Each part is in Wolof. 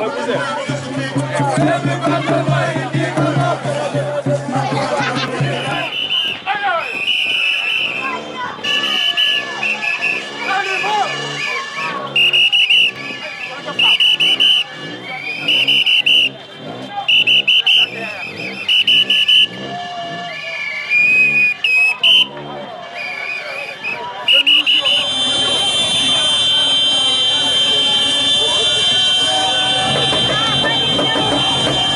Thank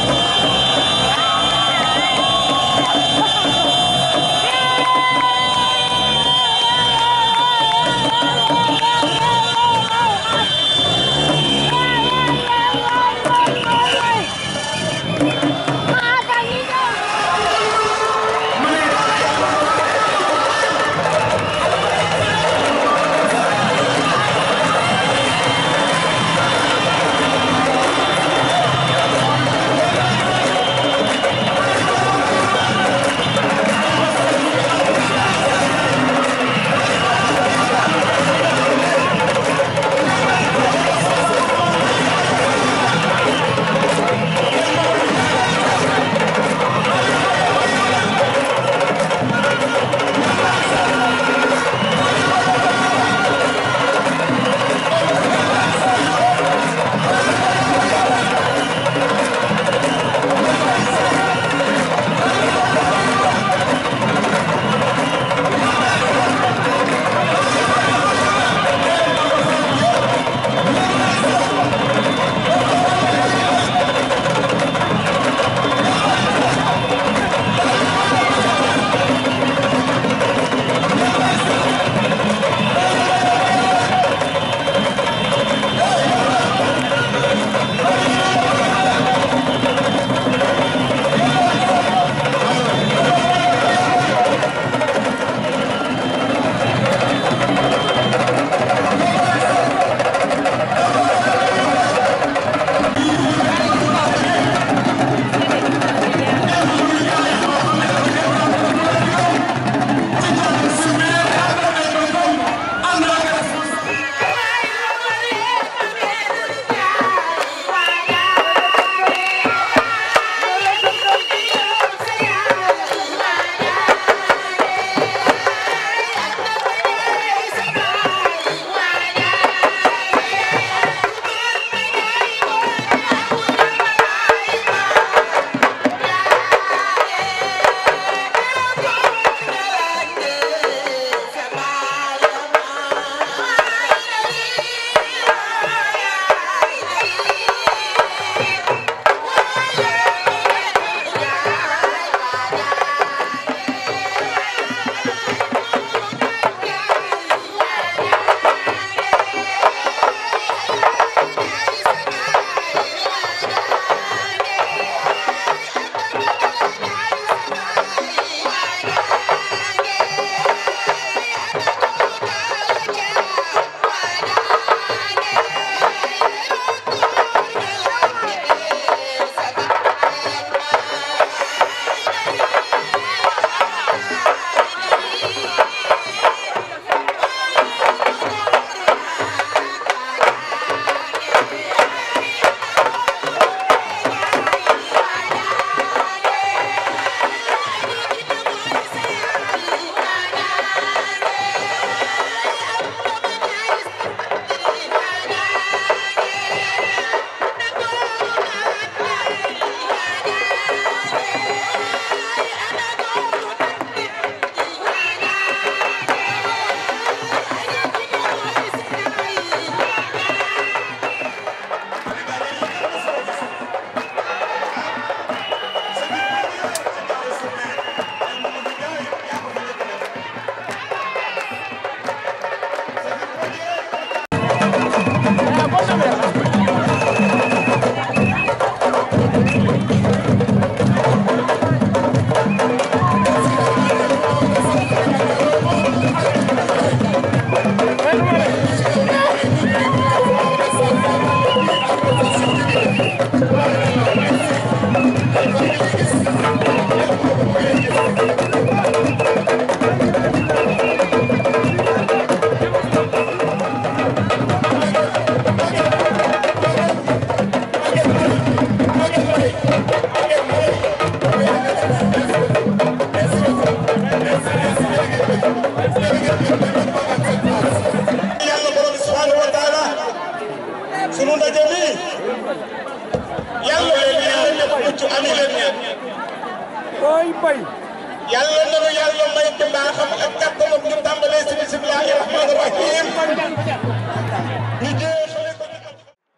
yàlla nanu yàlla may ci mbaaxam ak kàttanam ñu tàmbalee si bismillahi rahmaani rahim ñu jeexale ko ci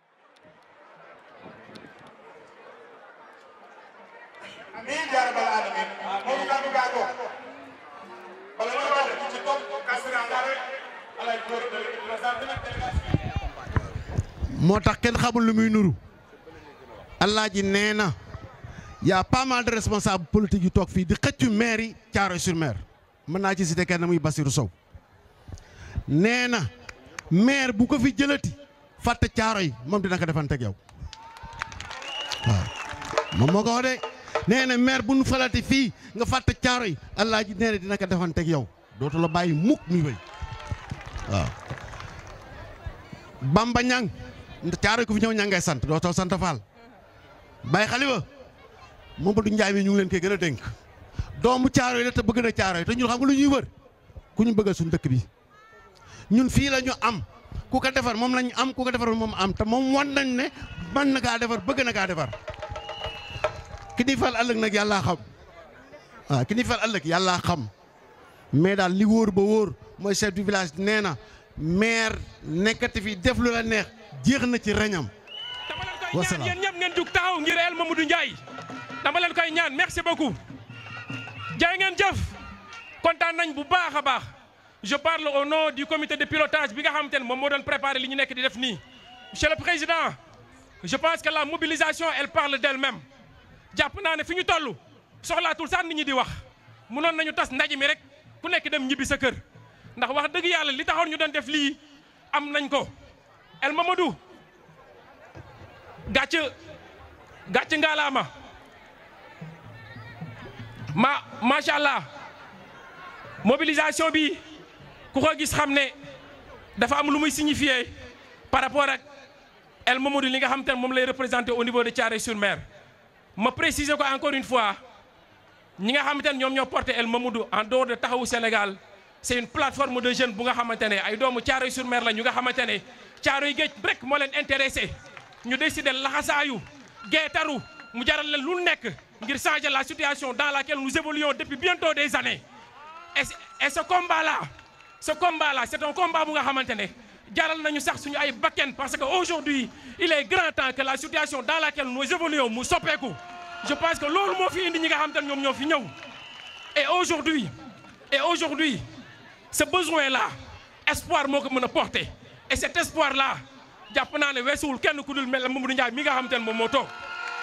amiin yaa rabbal alamin moom kàddu gaa ko bala ma wax ci topp kasira ngare alay góor de présenté nag délégation moo tax kenn xamul lu muy nuru Alaaji nee na y a pas mal de responsables politiques yu toog fii di xëccu maire yi Thiaroye-sur-Mer mën naa ci citer kenn muy Bassirou Sow nee na maire bu ko fi jëlati fàtte Thiaroye moom dina ko defanteeg yow waaw moom moo ko wax de nee na maire bu nu falati fii nga fàtte Thiaroye Alaaji nee na dina ko defanteeg yow dootu la bàyyi mukk muy wéy waaw Bamba Ñang Thiaroye ku fi ñëw ñang ngay sant dootoo sant Fall Baye Xalifa Mamadou Ndiaye mi ñu ngi leen koy gën a dénk doomu Thiaroye la te bëgg na Thiaroye te ñun xam nga lu ñuy wër ku ñu bëggal suñu dëkk bi ñun fii la ñu am ku ko defar moom la ñu am ku ko defar moom am te moom wan nañ ne mën na kaa defar bëgg na kaa defar ki ni fal ëllëg nag yàllaa xam waaw ki ni fal ëllëg yàllaa xam mais daal li wóor ba wóor mooy chef du village nee na maire nekkati fi def lu la neex jeex na ci reñam dama leen koy ñaan Wasalaam. yéen ñëpp ngeen jug taxaw ngir El Mamadou Ndiaye dama leen koy ñaan merci beaucoup jaay ngeen jëf kontaan nañ bu baax a baax je parle au nom du comité de pilotage bi nga xamante ne moom moo doon préparé li ñu nekk di def nii monsieur le président je pense que la mobilisation elle parle d'elle-même jàpp naa ne fi ñu toll soxlaatul sax nit ñi di wax mënoon nañu tas ndaje mi rek ku nekk dem ñibbi sa kër ndax wax dëgg yàlla li taxoon ñu doon def lii am nañ ko El Mamadou gàcc gàcc ngaalaama ma macha allah mobilisation bi ku ko gis xam ne dafa am lu muy signifier par rapport ak El Mamadou li nga xam te ne moom lay représenté au niveau de Thiaroye-sur-Mer ma préciser ko encore une fois ñi nga xamante ne ñoom ñoo porté El Mamadou en dehors de Taxawu Sénégal c'est une plateforme de jeunes bu nga xamante ne ay doomu Thiaroye-sur-Mer la ñu nga xamante ne Thiaroye Géej rek moo leen intéressé ñu décidé laxasaayu geetaru mu jaral leen lu nekk ngir changer la situation dans laquelle nous évoluons depuis bientôt des années et et ce combat là ce combat là c'est un combat bu nga xamante ne jaral nañu sax suñu ay bakken parce que aujourd'hui il est grand temps que la situation dans laquelle nous évoluons mu soppeeku je pense que loolu moo fi indi ñi nga xamante ne ñoom ñoo fi ñëw et aujourd'hui et aujourd'hui ce besoin là espoir moo ko mën a porter et cet espoir là jàpp naa ne weesuwul kenn ku dul mel ne Mamadou Ndiaye mi nga xamante ne moom moo toog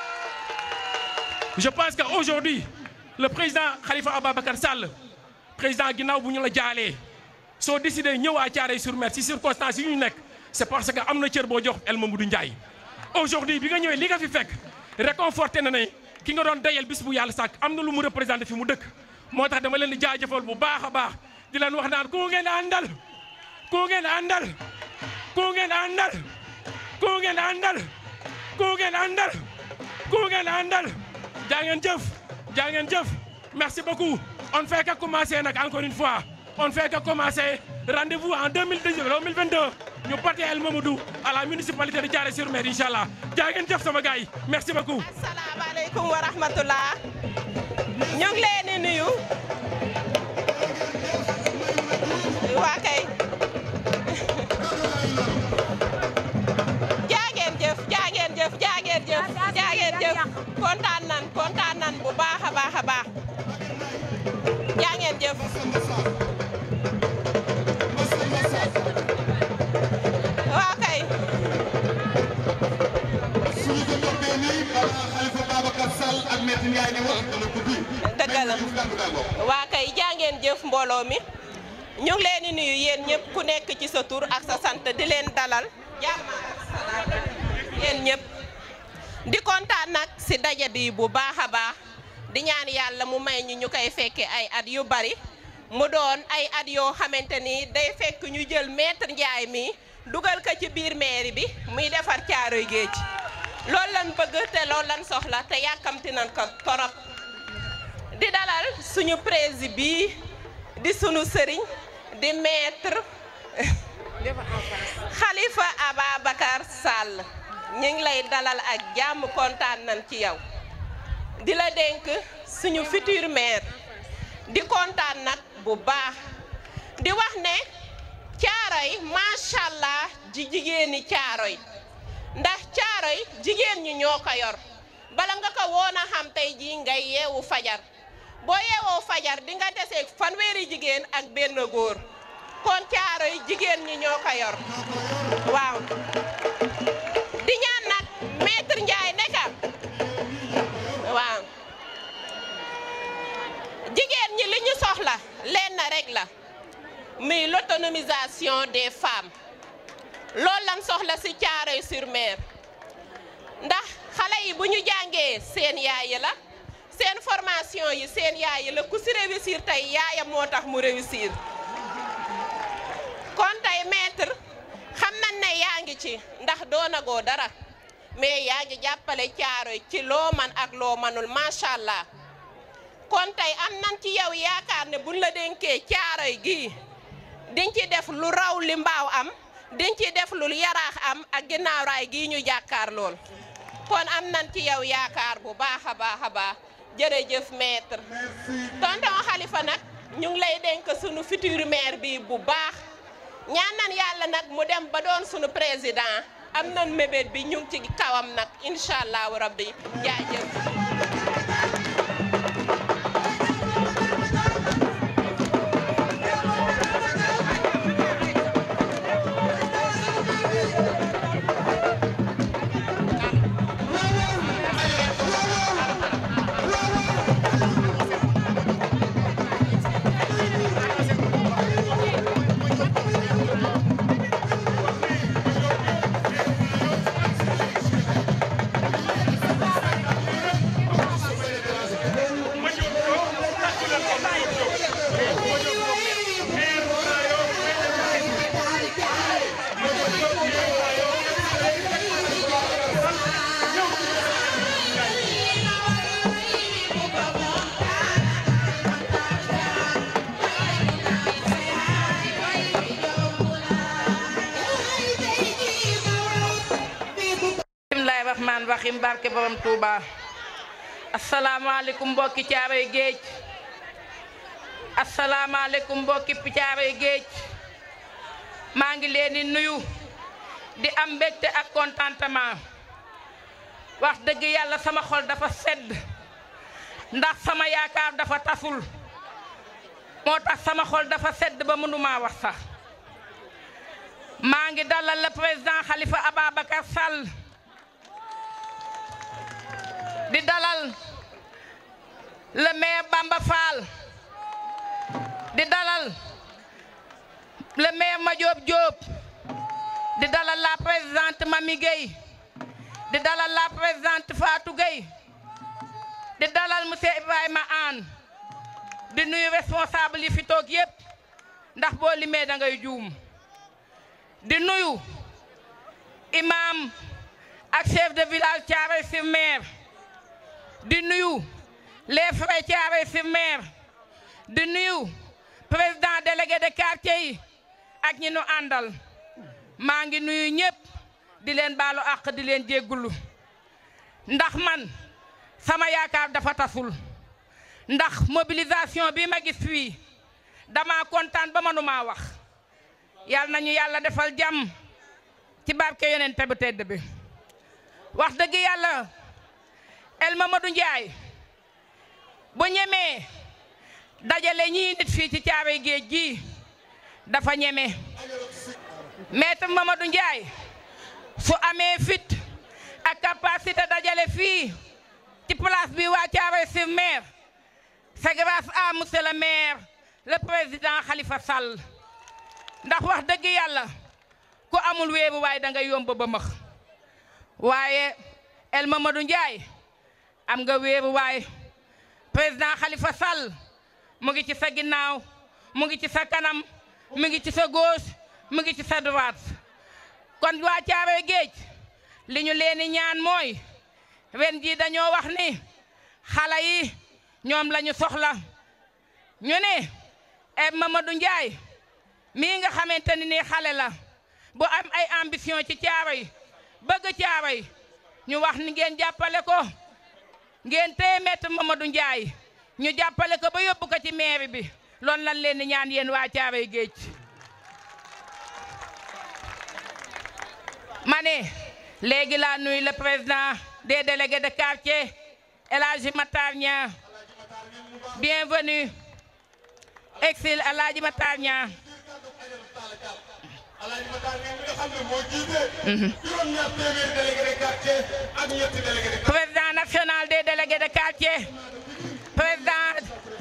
je pense que aujourd'hui le président Khalifa Ababacar Sall président ginnaaw bu ñu la jaalee soo décidé ñëw à Thiaroye-sur-Mer si circonstances yi ñu nekk c'est parce que am na cër boo jox El Mamadou Ndiaye aujourd'hui bi nga ñëwee li nga fi fekk réconforté na ne ki nga doon dayal bis bu yàlla sàkk am na lu mu représenté fi mu dëkk moo tax dama leen di jaajëfal bu baax a baax di leen wax naan ku ngeen àndal ku ngeen àndal ku ngeen àndal ku ngeen àndal ku ngeen àndal ku ngeen àndal jaa ngeen jëf jaa ngeen jëf merci beaucoup on ne fait que commencer nag encore une fois on ne fait que commencer rendez-vous en 2019 2022 ñu porter El Mamadou à la municipalité de Thiaroye-sur-Mer inchallah jaa ngeen jëf sama gars yi merci beaucoup asalaamaaleykum wa rahmatullah ñu ngi leen di nuyu waa kay jaageen jëf jaageen jëf jaageen jëf jaageen jëf kontaan nan kontaan nan bu baax a baax a baax jaageen jëf waa kay suñu ko toppee nii balaa Khalifa Babacar Sall ak Maître Ndiaye di wax dana guddi. dëgg la Diouf kàddu gaa ngoog. waa kay jàngeen jëf mbooloo mi ñu ngi leen di nuyu yéen ñëpp ku nekk ci sa tur ak sa sant di leen dalal jàmm ak salaam yéen ñëpp di kontaan nag si daje bi bu baax a baax di ñaan yàlla mu may ñu ñu koy fekke ay at yu bari mu doon ay at yoo xamante ni day fekk ñu jël maître Ndiaye mi dugal ko ci biir mairie bi muy defar caaroy géej loolu lan bëgg te loolu lan soxla te yàkkamti nañ ko torop di dalal suñu président bi di sunu sëriñ di maître Khalifa Ababacar Sall ñu ngi lay dalal ak jàmm kontaan nañ ci yow di la dénk suñu futur maire di kontaan nag bu baax di wax ne Caaroy macha allah ji jigéeni Caaroy ndax Caaroy jigéen ñi ñoo ko yor bala nga ko woon a xam tey jii ngay yeewu fajar boo yeewoo fajar di nga desee fanweeri jigéen ak benn góor kon Caaroy jigéen ñi ñoo ko yor waaw di ñaan nag maître Ndiaye nekka waaw jigéen ñi li ñu soxla lenn rek la muy l'autonomisation des femmes loolu lan soxla ci Thiaroye-sur-Mer ndax xale yi bu ñu jàngee seen yaay la seen formation yi seen yaay la ku ci réussir tey yaayam moo tax mu réussir kon tey maître xam nañ ne yaa ngi ci ndax doonagoo dara mais yaa ngi jàppale Caaroy ci loo man ak loo manul macha allah kon tey am nañ ci yow yaakaar ne buñ la dénkee Caaroy gii diñ ci def lu raw li mbaaw am diñ ci def lu yaraax am ak ginnaaw raay gii ñu jàkkaar lool kon am nañ ci yow yaakaar bu baax a baax a baax jërëjëf maître tonton Khalifa nag ñu ngi lay dénk sunu futur maire bi bu baax ñaan nan yàlla nag mu dem ba doon sunu président am nan mébét bi ñu ngi ci kawam nag incha allahu rabbi jaajëf bismillahi rahmaan rahim barke borom Touba asalaamaaleykum mbokki caaroy géej asalaamaaleykum mbokki caaroy géej maa ngi leen di nuyu di am mbégte ak contentement wax dëgg yàlla sama xol dafa sedd ndax sama yaakaar dafa tasul moo tax sama xol dafa sedd ba mënumaa wax sax maa ngi dalal le président Khalifa Ababacar Sall di dalal le maire Bamba Fall di dalal le maire Madiop Diop di dalal la présidente Mami Gueye di dalal la présidente Fatou Gueye di dalal monsieur Ibrahima Anne di nuyu responsable yi fi toog yépp ndax boo limee da ngay juum di nuyu imam ak chef de village Thiaroye-sur-Mer di nuyu les frères Thiaroye-sur-Mer di nuyu président délégué de quartier yi ak ñi nu àndal maa ngi nuyu ñëpp di leen baalu àq di leen jéggulu ndax man sama yaakaar dafa tasul ndax mobilisation bi ma gis fii dama kontaan ba mënumaa wax yàlla nañu yàlla defal jàmm ci barke yonent bu tedd bi wax dëgg yàlla El Mamadou Ndiaye bu ñemee dajale ñii nit fii ci caaroy géej gi dafa ñeme maître Mamadou Ndiaye su amee fit ak capacité dajale fii ci place bi waa Thiaroye-sur-Mer c'est grâce à monsieur le maire le président Khalifa Sall ndax wax dëgg yàlla ku amul wéeru waaye da nga yomb ba max waaye El Mamadou Ndiaye am nga wéeru waay président Khalifa Sall mu ngi ci sa ginnaaw mu ngi ci sa kanam mu ngi ci sa gauche mu ngi ci sa droite kon waa Caaroy Géej li ñu leen di ñaan mooy ren jii dañoo wax ni xale yi ñoom la ñu soxla ñu ne e Mamadou Ndiaye mii nga xamante ni nii xale la bu am ay ambition ci Caaroy bëgg Caaroy ñu wax ni ngeen jàppale ko ngeen téye maître Mamadou Ndiaye ñu jàppale ko ba yóbbu ko ci mairie bi loolu lan leen di ñaan yéen waa Caaroy Géej ma ne léegi laa nuyu le président des délégués de quartier El Hadji Matar Niang bienvenue exil El Hadji Matar Niang Alaaji Matar ngeen mi nga xam ne moo jiite. juróom-ñaar téeméeri délégué de quartier ak ñetti délégué de quartier. président national des délégués de quartier président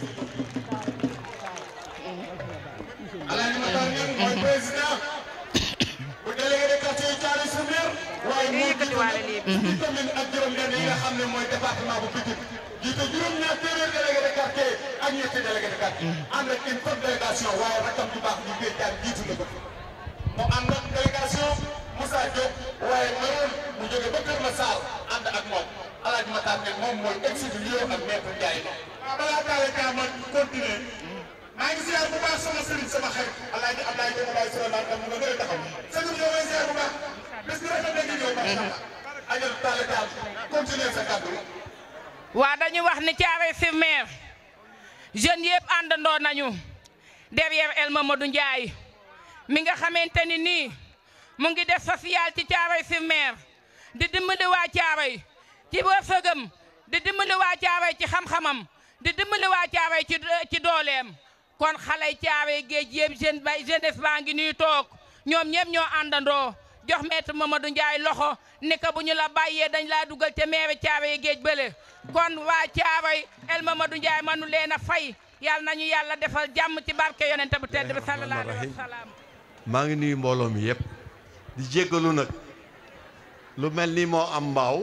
Alaaji Matar ngeen mooy président bu délégué de quartier yu Thiaroye sur Mer. waaye moo jiite fukki commune ak juróom-benn yi nga xam ne mooy département bu Pikine. jiite juróom-ñaar téeméeri délégué de quartier ak ñetti délégué de quartier. ànd ak une forte délégation waaye rakam ju baax ñu koy jaar jiitu na ko. mu ànd ak délégation Moussa Diop waaye mënoon mu jóge ba Kër Massar ànd ak moom Alaaji Matar ne moom mooy exilié ak maître Ndiaye. waaw balaa Talla Dia ma continuer maa ngi ziar bu baax sama sëriñ sama xarit Alaaji Abdoulaye Diop Abdoulaye Souleymane tam mu nga gën a taxaw sëriñ bi yow may ziar bu baax bés bi rafet na ngi ñëw macha allah. ajal Talla Dia continuer sa kàddu. waa dañu wax ni Thiaroye sur Mer jeunes yëpp àndandoo nañu derrière El Mamadou Ndiaye mi nga xamante ni nii mu ngi def social ci Thiaroye sur Mer di dimbali waa Thiaroye ci wërsëgam di dimbali waa Thiaroye ci xam-xamam di dimbali waa Thiaroye ci ci dooleem kon xale Thiaroye géej yëpp jeune ba jeunesse baa ngi nuy toog ñoom ñëpp ñoo àndandoo jox maître Mamadou Ndiaye loxo ni ko bu ñu la bàyyee dañ laa dugal te maire Thiaroye géej bële kon waa Thiaroye El Mamadou Ndiaye manu leen a fay yàlla nañu yàlla defal jàmm ci barke yonent bu tedd bi sallallahu alayhi wa sallam maa ngi nuyu mbooloo mi yëpp di jéggalu nag lu mel ni moo am mbaaw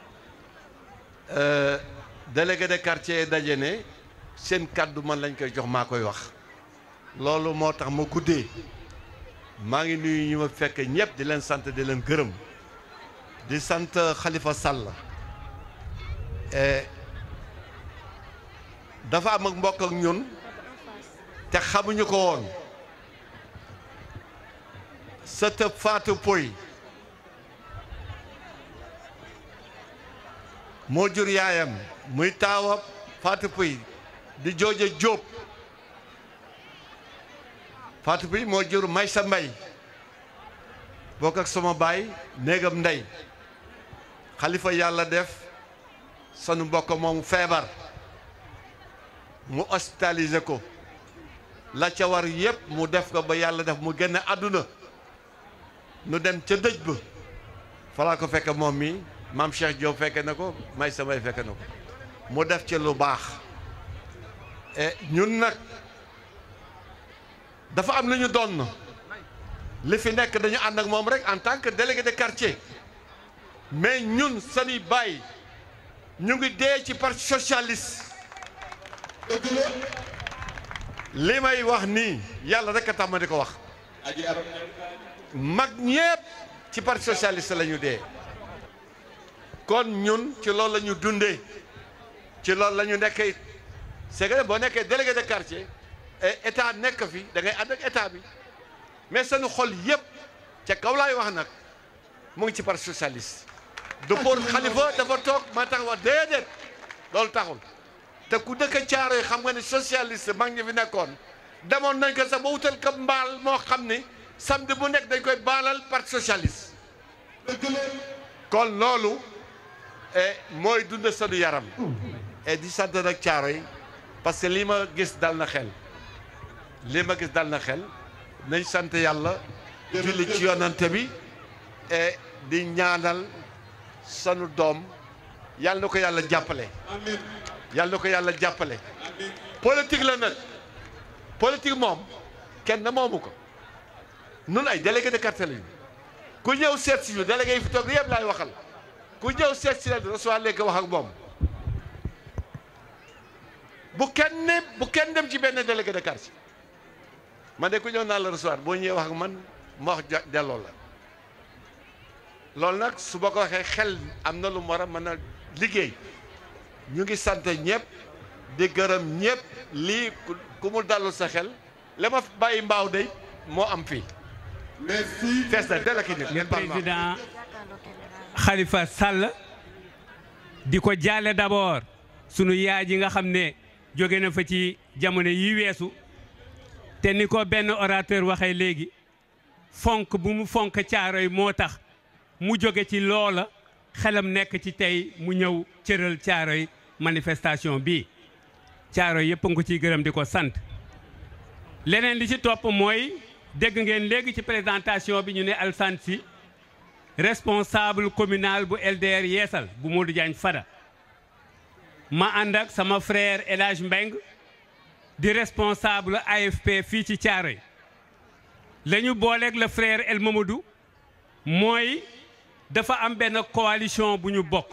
délégué de quartier daje ne seen kàddu man lañ koy jox maa koy wax loolu moo tax ma guddee maa ngi nuyu ñu ma fekk ñëpp di leen sant di leen gërëm di sant Khalifa Sall dafa am ak mbokk ak ñun te xamuñu ko woon sëtëb Fatou Poy moo jur yaayam muy taawa Fatou Poy di jooja Jóob Fatou Poy moo jur Maysa Mbay bokk ak sama baay néegam ndey xalifa yàlla def sanu mbokk moom feebar mu hospitalisé ko la ca war yépp mu def ko ba yàlla def mu génn àdduna nu dem ca dëj ba falaa ko fekk moom mi maam Cheikh Diop fekke na ko may samay fekke na ko mu def ci lu baax ñun nag dafa am lu ñu doon li fi nekk dañu ànd ak moom rek en tant que délégué de quartier mais ñun sani baay ñu ngi dee ci parti socialiste li may wax nii yàlla rek a tax ma di ko wax mag ñépp ci parti socialiste la ñu dee kon ñun ci loolu la ñu dundee ci loolu la ñu nekkee c'est que boo nekkee délégué de quartier état nekk fi da ngay ànd ak état bi mais seen xol yépp ca kaw laay wax nag mu ngi ci parti socialiste du pour xalifa dafa toog ma tax wax déedéet loolu taxul te ku dëkk Caaroy xam nga ne socialiste mag ñi fi nekkoon demoon nañ ko sax ba wutal ko mbaal moo xam ni samedi bu nekk dañ koy baalal parti socialiste kon loolu mooy dund sanu yaram et di sant nag Caaroy parce que lii ma gis dal na xel lii ma gis dal na xel nañ sant yàlla julli ci yonante bi et di ñaanal sanu doom yàlla na ko yàlla jàppale yàlla na ko yàlla jàppale politique la nag politique moom kenn moomu ko nun ay délégué de quartier lañu ku ñëw seet si ñu délégué yi fi toog yëpp laay waxal ku ñëw seet si la recevoir léegi wax ak moom bu kenn bu kenn dem ci benn délégué de quartier man de ku ñëw naa la recevoir boo ñëwee wax ak man ma wax delloo la loolu nag su ma ko waxee xel am na lu mu war a mën a liggéey ñu ngi sant ñëpp di gërëm ñëpp lii ku mu dalul sa xel li ma bàyyi mbaaw de moo am fii. fees na dell ak i nit le président Khalifa Sall di ko jaale d'abord sunu yaay ji nga xam ne jóge na fa ci jamono yi weesu te ni ko benn orateur waxee léegi fonk bu mu fonk caaro yi moo tax mu jóge ci loola xelam nekk ci tey mu ñëw cëral caaro yi manifestation bii caaro yëpp nga ko ciy gërëm di ko sant leneen li ci topp mooy dégg ngeen léegi ci présentation bi ñu ne Alassane Sy responsable communal bu LDR Yeesal bu Modou Diagne Fada ma ànd ak sama frère El Hadj Mbeng di responsable AFP fii ci Thiaroye la ñu booleeg le frère El Mamadou mooy dafa am benn coalition bu ñu bokk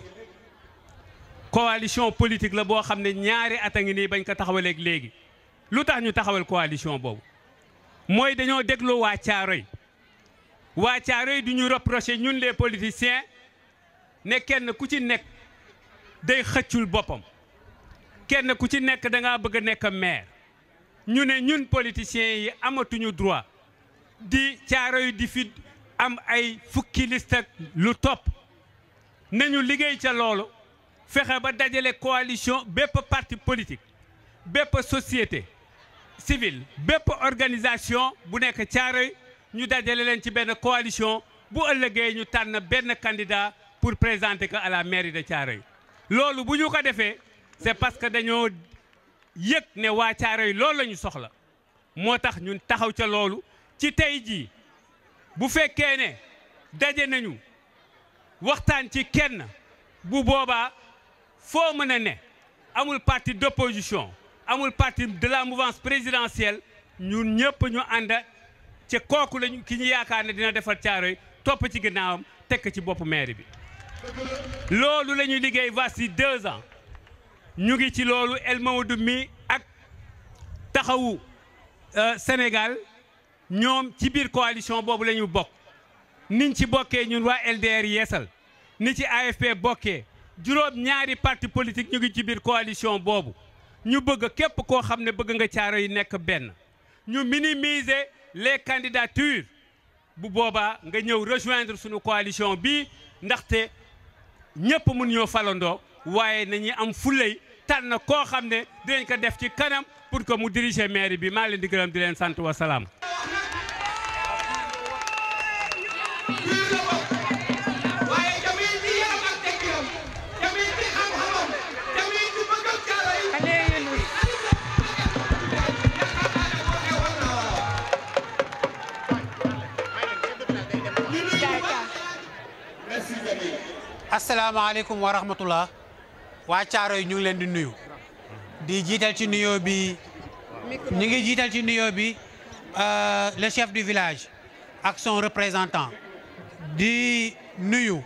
coalition politique la boo xam ne ñaari at a ngi nii bañ ko taxawaleeg léegi lu tax ñu taxawal coalition boobu mooy dañoo déglu waa Thiaroye waa Thiaroye du ñu reproché ñun les politiciens ne kenn ku ci nekk day xëccul boppam kenn ku ci nekk da ngaa bëgg a nekk maire ñu ne ñun politiciens yi amatuñu droit di Thiaroye di fi am ay fukki liste ak lu topp nañu liggéey ca loolu fexe ba dajale coalition bépp parti politique bépp société civile bépp organisation bu nekk Thiaroye ñu dajale leen ci benn coalition bu ëllëgee ñu tànn benn candidat pour présenter ko à la mairie de Thiaroye loolu bu ñu ko defee c'est parce que dañoo yëg ne waa Thiaroye loolu la ñu soxla moo tax ñun taxaw ca loolu ci tey jii bu fekkee ne daje nañu waxtaan ci kenn bu boobaa foo mën a ne amul parti d'opposition amul parti de la mouvance présidentielle ñun ñëpp ñu ànd ci kooku lañu ki ñu yaakaar ne dina defar Thiaroye topp ci ginnaawam tekk ci boppu maire bi loolu la ñuy liggéey voici deux ans ñu ngi ci loolu El Mamadou mi ak taxawu Sénégal ñoom ci biir coalition boobu la ñu bokk niñ ci bokkee ñun waa LDR yeesal ni ci AFP bokkee juróom ñaari parti politique ñu ngi ci biir coalition boobu ñu bëgg képp koo xam ne bëgg nga caaro yi nekk benn ñu minimiser les candidatures bu boobaa nga ñëw rejoindre suñu coalition bii ndaxte ñëpp mun ñoo falandoo waaye nañuy am fulay tànn koo xam ne dinañ ko def ci kanam pour que mu diriger mairie bi maa leen di gërëm di leen sant wa salaam. waaye jamil ci yaram ak tekkiram jamil ci xam-xamam jamil ci bëggal Thiaroye merci Jamil asalaamaaleykum wa rahmatullah waa Thiaroye ñu ngi leen di nuyu di jiital ci nuyoo bi ñu ngi jiital ci nuyoo bi euh, le chef du village ak son représentant di nuyu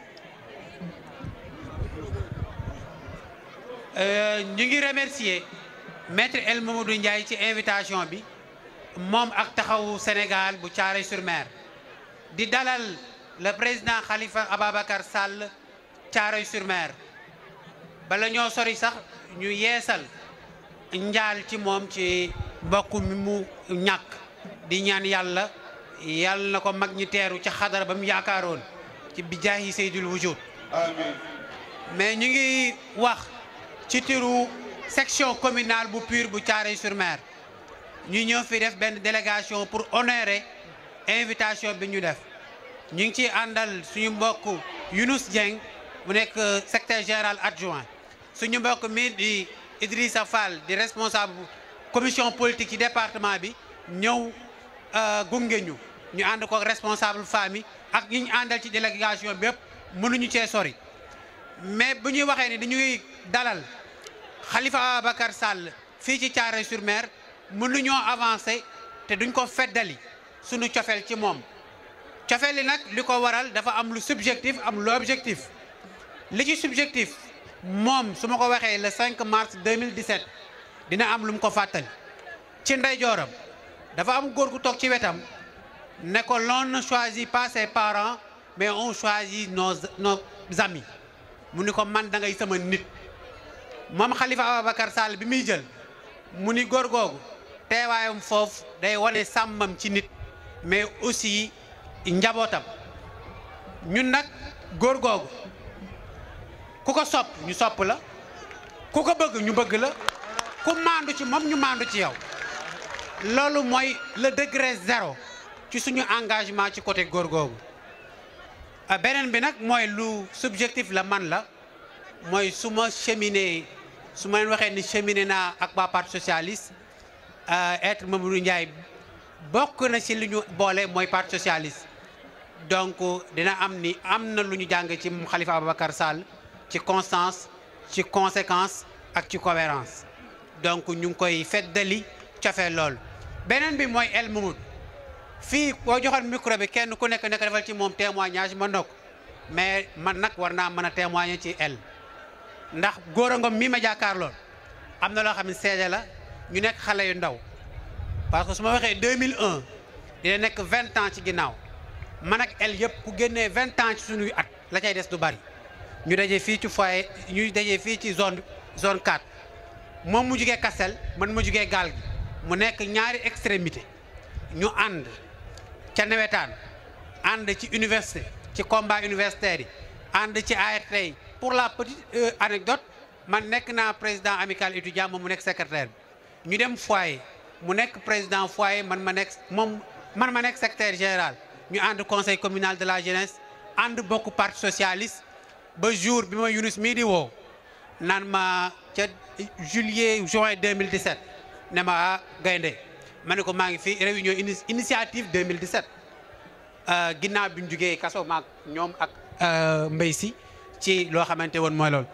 euh, ñu ngi remercier maître El Mamadou Ndiaye ci invitation bi moom ak taxawu Sénégal bu Thiaroye-sur-Mer di dalal le président Khalifa Ababacar Sall Thiaroye-sur-Mer bala ñoo sori sax ñu yeesal njaal ci moom ci mbokk mi mu ñàkk di ñaan yàlla yàlla na ko mag ñi teeru ca xadara ba mu yaakaaroon ci bijaahi Seydul Wujud amiin mais ñu ngi wax ci turu section communale bu PUR bu Thiaroye-sur-Mer ñu ñëw fi def benn délégation pour honorer invitation bi ñu def ñu ngi ciy àndal suñu mbokk Younous Dieng mu nekk secrétaire général adjoint suñu mbokk mi di Idrissa Fall di responsable commission politique ci département bi ñëw gunge ñu ñu ànd ko responsable famille ak ñi ñu àndal ci délégation bi yëpp mënuñu cee sori mais bu ñuy waxee ni dañuy dalal Khalifa Ababacar Sall fii ci Thiaroye-sur-Mer mënuñoo avancer te duñ ko feddali suñu cofeel ci moom cofeel li nag li ko waral dafa am lu subjectif am lu objectif li ci subjectif moom su ma ko waxee le 5 mars 2017 dina am lu mu ko fàttali ci ndeyjooram dafa am góor gu toog ci wetam ne ko l'on ne choisit pas ses parents mais on choisit nos nos amis mu ni ko man da ngay sama nit moom Khalifa Ababacar Sall bi muy jël mu ni góor googu teewaayam foofu day wane sàmmam ci nit mais aussi njabootam ñun nag góor googu ku ko sopp ñu sopp la ku ko bëgg ñu bëgg la ku maandu ci moom ñu maandu ci yow loolu mooy le degré zéro ci suñu engagement ci côté góor googu beneen bi nag mooy lu subjectif la man la mooy su ma cheminé su ma leen waxee ni cheminé naa ak waa parti socialiste être Mamadou Ndiaye bokk na ci li ñu boole mooy parti socialiste donc dina am ni am na lu ñu jàng ci Khalifa Ababacar Sall ci constance ci conséquence ak ci cohérence donc ñu ngi koy feddali cofee loolu beneen bi mooy El Mamadou fii boo joxoon micro bi kenn ku nekk nekk defal ci moom témoignage mën na ko mais man nag war naa mën a témoigner ci El ndax góor a ngom mii ma jàkkaar lool am na loo xam ne seede la ñu nekk xale yu ndaw parce que su ma waxee 2001 dina nekk 20 ans ci ginnaaw man ak El yëpp ku génnee 20 ans ci suñuy at la cay des du bari ñu daje fii ci foyer ñu daje fii ci zone zone 4 moom mu jugee Kassel man mu jugee gaal gi mu nekk ñaari extrémité ñu ànd ca nawetaan ànd ci université ci combat universitaire yi ànd ci ART yi pour la petite anecdote man nekk naa président amical étudiant moom mu nekk secrétaire bi ñu dem foyer mu nekk président foyer man ma nekk moom man ma nekk secrétaire général ñu ànd conseil communal de la jeunesse ànd bokk parti socialiste ba jour bi ma Yunus mii di woo naan ma ca juillet juin 2017 ne ma ah gaynde ma ne ko maa ngi fi réunion initiative 2017 ginnaaw bi ñu jugee kaso maag ñoom ak mbay si ci loo xamante woon mooy loolu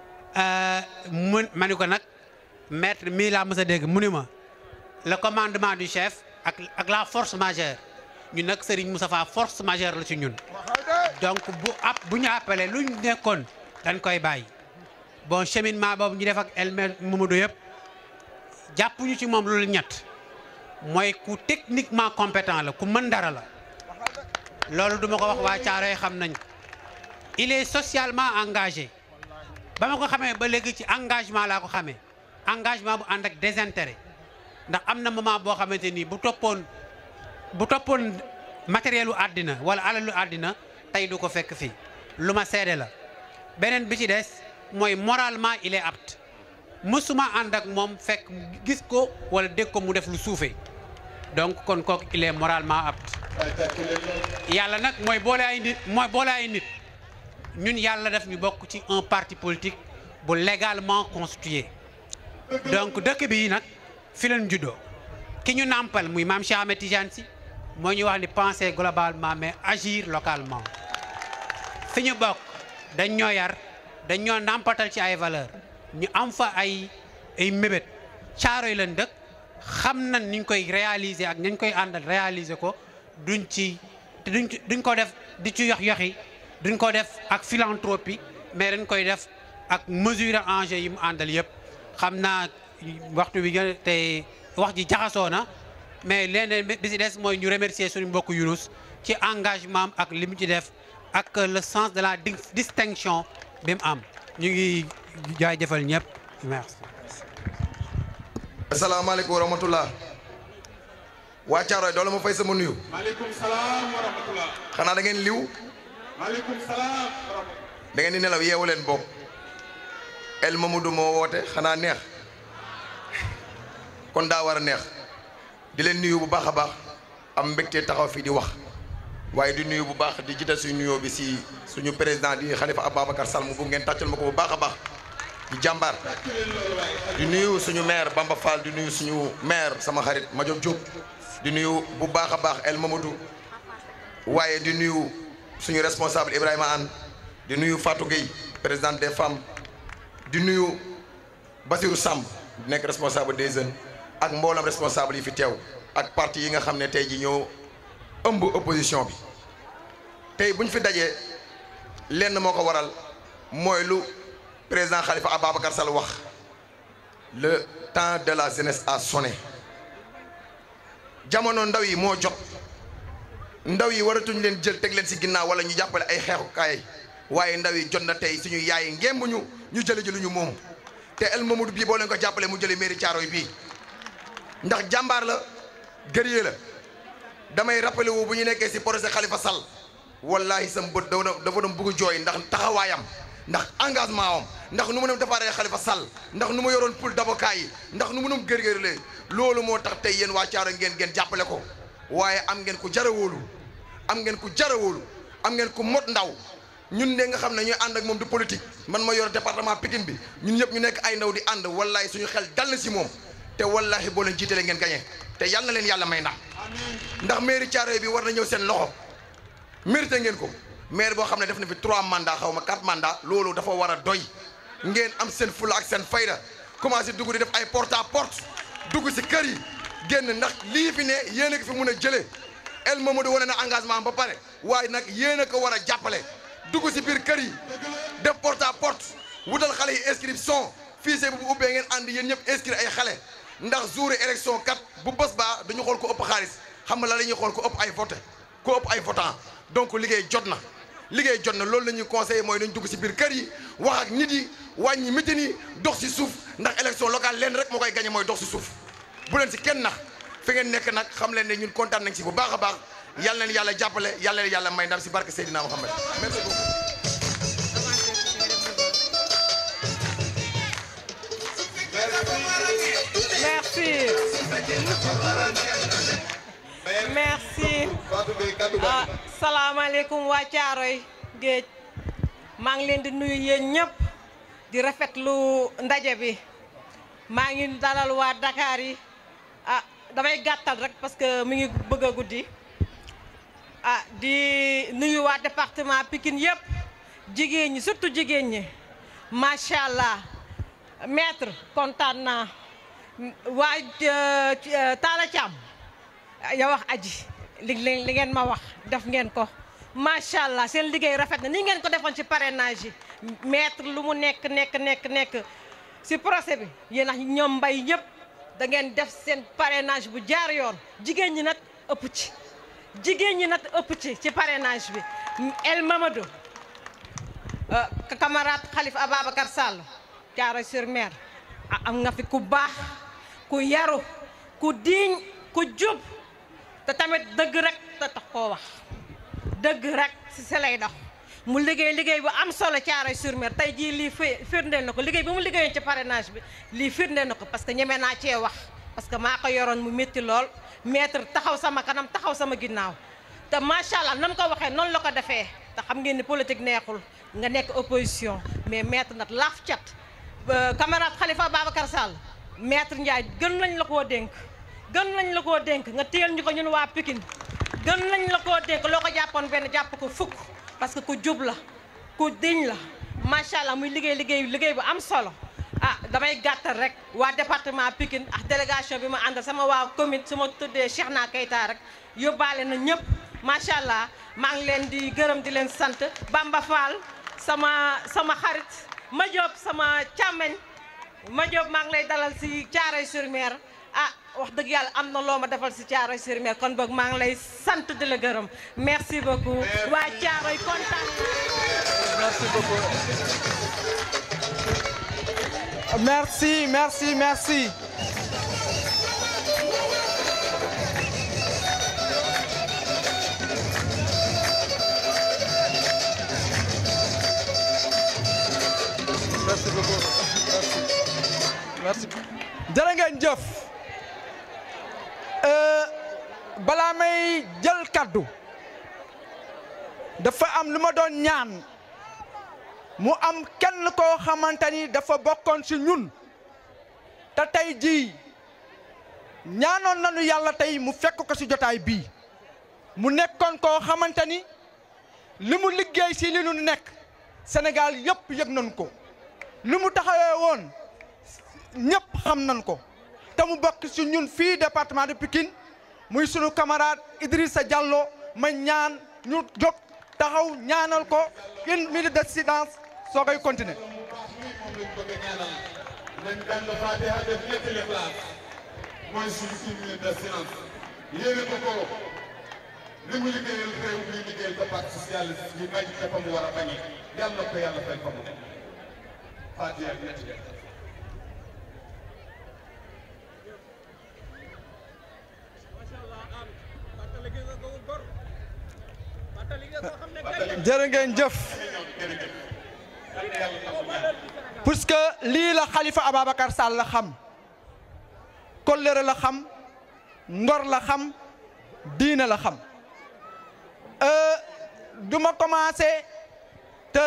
mu ma ne ko nag maître mii laa mës a dégg mu ni ma le commandement du chef ak ak la force majeure ñun nag Serigne Moustapha force majeure la ci ñun donc bu ab bu ñu appelé lu ñu nekkoon dañ koy bàyyi bon cheminement boobu ñu def ak El Mamadou yëpp jàppuñu ci moom loolu ñett mooy ku techniquement compétent la ku mën dara la loolu duma ko wax waa Caaroy xam nañ il est socialement engagé ba ma ko xamee ba léegi ci engagement laa ko xamee engagement bu ànd ak désintérêt ndax am na moment boo xamante nii bu toppoon bu toppoon matériel u àddina wala alalu àddina tey du ko fekk fii lu ma seede la beneen bi ci des mooy moralement il est apte mësuma ànd ak moom fekk gis ko wala dégg ko mu def lu suufee donc kon kooku il est moralement apte yàlla nag mooy boole ay nit mooy boole ay nit ñun yàlla def ñu bokk ci un parti politique bu légalement constitué donc dëkk bi nag fi leen juddoo ki ñu nàmpal muy maam Cheikh Ahmed Tidiane Sy moo ñu wax ni penser globalement mais agir localement fi ñu bokk dañ ñoo yar dañ ñoo nàmpatal ci ay valeur ñu am fa ay ay mébét caaro yi leen dëkk xam nañ ni ñu koy réaliser ak nañ koy àndal réaliser ko duñ ci te duñ duñ ko def di ci yox yoxi duñ ko def ak philanthropie mais dañ koy def ak mesure enjeu yi mu àndal yëpp xam naa waxtu bi nga te wax ji jaxasoo na mais leneen bi si des mooy ñu remercier suñu mbokk Younous ci engagement am ak li mu ci def ak le sens de la distinction bi mu am ñu ngi jaajëfal ñëpp merci. asalaamaaleykum wa rahmatulah. waa Caaroy doole ma fay sama nuyu. maaleykum salaam wa rahmatulah. xanaa da ngeen liw. maaleykum salaam wa rahmatulah. da ngeen di nelaw yeewu leen bopp. El Mamadou moo woote xanaa neex. kon daa war a neex. di leen nuyu bu baax a baax. am mbégte taxaw fii di wax. waaye di nuyu bu baax di jiital suñu nuyoo bi si suñu président di Khalifa Ababacar Sall mu bëgg ngeen tàccal ma ko bu baax a baax. di jàmbaar. di nuyu suñu maire Bamba Fall di nuyu suñu maire sama xarit Madiop Diop. di nuyu bu baax a baax El Mamadou. waaye di nuyu suñu responsable Ibrahima Anne. di nuyu Fatou Gueye présidente des femmes. di nuyu Basirou Samb di nekk responsable des jeunes. ak mboolam responsable yi fi teew. ak parti yi nga xam ne tey ji ñoo ëmb opposition bi. tey bu ñu fi dajee lenn moo ko waral mooy lu président Khalifa Ababacar Sall wax le temps de la jeunesse a sonné jamono ndaw yi moo jot ndaw yi waratuñ leen jël teg leen ci ginnaaw wala ñu jàppale ay xeexukaay waaye ndaw yi jot na tey suñu yaay ngémb ñu ñu jële ji lu ñu moom te El Mamadou bii boo leen ko jàppale mu jële mairie Thiaroye bii ndax jàmbaar la guerrier la damay rappelé wu bu ñu nekkee ci projet Khalifa Sall wallahi sam bët dafa dafa doon bëgg jooy ndax taxawaayam ndax engagement am ndax nu mu dem defaree Khalifa Sall ndax nu mu yoroon pool d'avocat yi ndax nu mu dem gërgërlee loolu moo tax tey yéen waa Thiaroye ngeen ngeen jàppale ko waaye am ngeen ku jara wóolu am ngeen ku jara wóolu am ngeen ku mot ndaw ñun de nga xam ne ñooy ànd ak moom du politique man ma yor département Pikine bi ñun ñëpp ñu nekk ay ndaw di ànd wallahi suñu xel dal na si moom te wallahi boo leen jiitalee ngeen gañe te yal na leen yàlla may ndam ndax mairie Thiaroye bi war na ñëw seen loxo mérité ngeen ko maire boo xam ne def na fi trois mandats xaw ma quatre mandats loolu dafa war a doy ngeen am seen fula ak seen fayda commencé dugg di def ay porte à porte dugg si kër yi génn ndax lii fi ne yéen a ko fi mun a jëlee El Mamadou wane na engagement ba pare waaye nag yéen a ko war a jàppale dugg si biir kër yi def porte à porte wutal xale yi inscription fii see bu ubbee ngeen ànd yéen ñëpp inscrire ay xale ndax jour élection kat bu bés baa dañu xool ko ëpp xaalis xam nga la la ñuy xool ko ëpp ay voté ko ëpp ay votant donc liggéey jot na liggéey jot na loolu la ñuy conseillé mooy dañ dugg si biir kër yi wax ak nit yi wàññi mitin yi dox si suuf ndax élection locale leen rek moo koy gagné mooy dox si suuf bu leen si kenn nax fi ngeen nekk nag xam leen ne ñun kontaan nañ si bu baax a baax yal na leen yàlla jàppale yal na leen yàlla may ndam si barke Seydina Mohamed merci beaucoup. Merci. Merci. ah salaamaaleykum waa Caaroy géej maa ngi leen di nuyu yéen ñëpp di rafetlu ndaje bi maa ngi dalal waa Dakar yi ah damay gàttal rek parce que mi ngi bëgg a guddi ah di nuyu waa département Pikine yëpp jigéen ñi surtout jigéen ñi macha allah maître kontaan naa waa Talla Thiam ya wax aji li li ngeen ma wax def ngeen ko macha allah seen liggéey rafet na ni ngeen ko defoon ci parrainage yi maître lu mu nekk nekk nekk nekk si procès bi yéen a ñoom mbay ñëpp da ngeen def seen parrainage bu jaar yoon jigéen ñi nag ëpp ci jigéen ñi nag ëpp ci ci parrainage bi El Mamadou camarade Khalifa Ababacar Sall Thiaroye sur Mer am nga fi ku baax ku yaru ku diiñ ku jub te tamit dëgg rek te tax koo wax dëgg rek si si lay dox mu liggéey liggéey bu am solo Thiaroye sur Mer tey jii lii fi firndeel na ko liggéey bi mu liggéeyoon ci parrainage bi lii firndeel na ko parce que ñeme naa cee wax parce que maa ko yoroon mu métti lool maître taxaw sama kanam taxaw sama ginnaaw te macha allah nan ko waxee noonu la ko defee te xam ngeen ni politique neexul nga nekk opposition mais maître nag laaf cat camarade Khalifa Babacar Sall maître Ndiaye gën nañ la koo dénk gën nañ la koo dénk nga téyel ñu ko ñun waa Pikine gën nañ la koo dénk loo ko jàppoon benn jàpp ko fukk parce que ku jub la ku diñ la macha allah muy liggéey liggéey liggéey bu am solo ah damay gàttal rek waa département Pikine ak délégation bi ma àndal sama waa commune su ma tuddee Cheikhna Keita rek yóbbaale na ñëpp macha allah maa ngi leen di gërëm di leen sant Bamba Fall sama sama xarit ma Diop sama càmmeñ ma Diop maa ngi lay dalal si Thiaroye sur Mer ah wax dëgg yàlla am na loo ma defal si Thiaroye sur Mer kon boog maa ngi lay sant di la gërëm merci beaucoup waa Thiaroye kontaan merci beaucoup merci merci merci merci beaucoup merci jërë ngeen jëf balaa may jël kaddu dafa am lu ma doon ñaan mu am kenn koo xamante ni dafa bokkoon ci ñun te tey jii ñaanoon nañu yàlla tey mu fekk ko ci jotaay bii mu nekkoon koo xamante ni li mu liggéey ci li nu nekk Sénégal yëpp yëg nañ ko li mu taxawee woon ñëpp xam nañ ko te mu bokk ci ñun fii département de Pikine muy sunu camarade Idrissa Diallo ma ñaan ñu jóg taxaw ñaanal ko une minute de silence soo koy continuer. nañ jàng Fatiha def ñetti Ixlaas mooy suñu une minute de silence yéene ko ko li mu liggéeyal réew mi liggéeyal ko parti socialiste yi bañ te fa mu war a bañee yàlla na ko yàlla fay fa mu Fatiha ñetti def jërë ngeen jëf puisque lii la Khalifa Ababacar Sall la xam kollëre la xam ngor la xam diine la xam du ma commencé te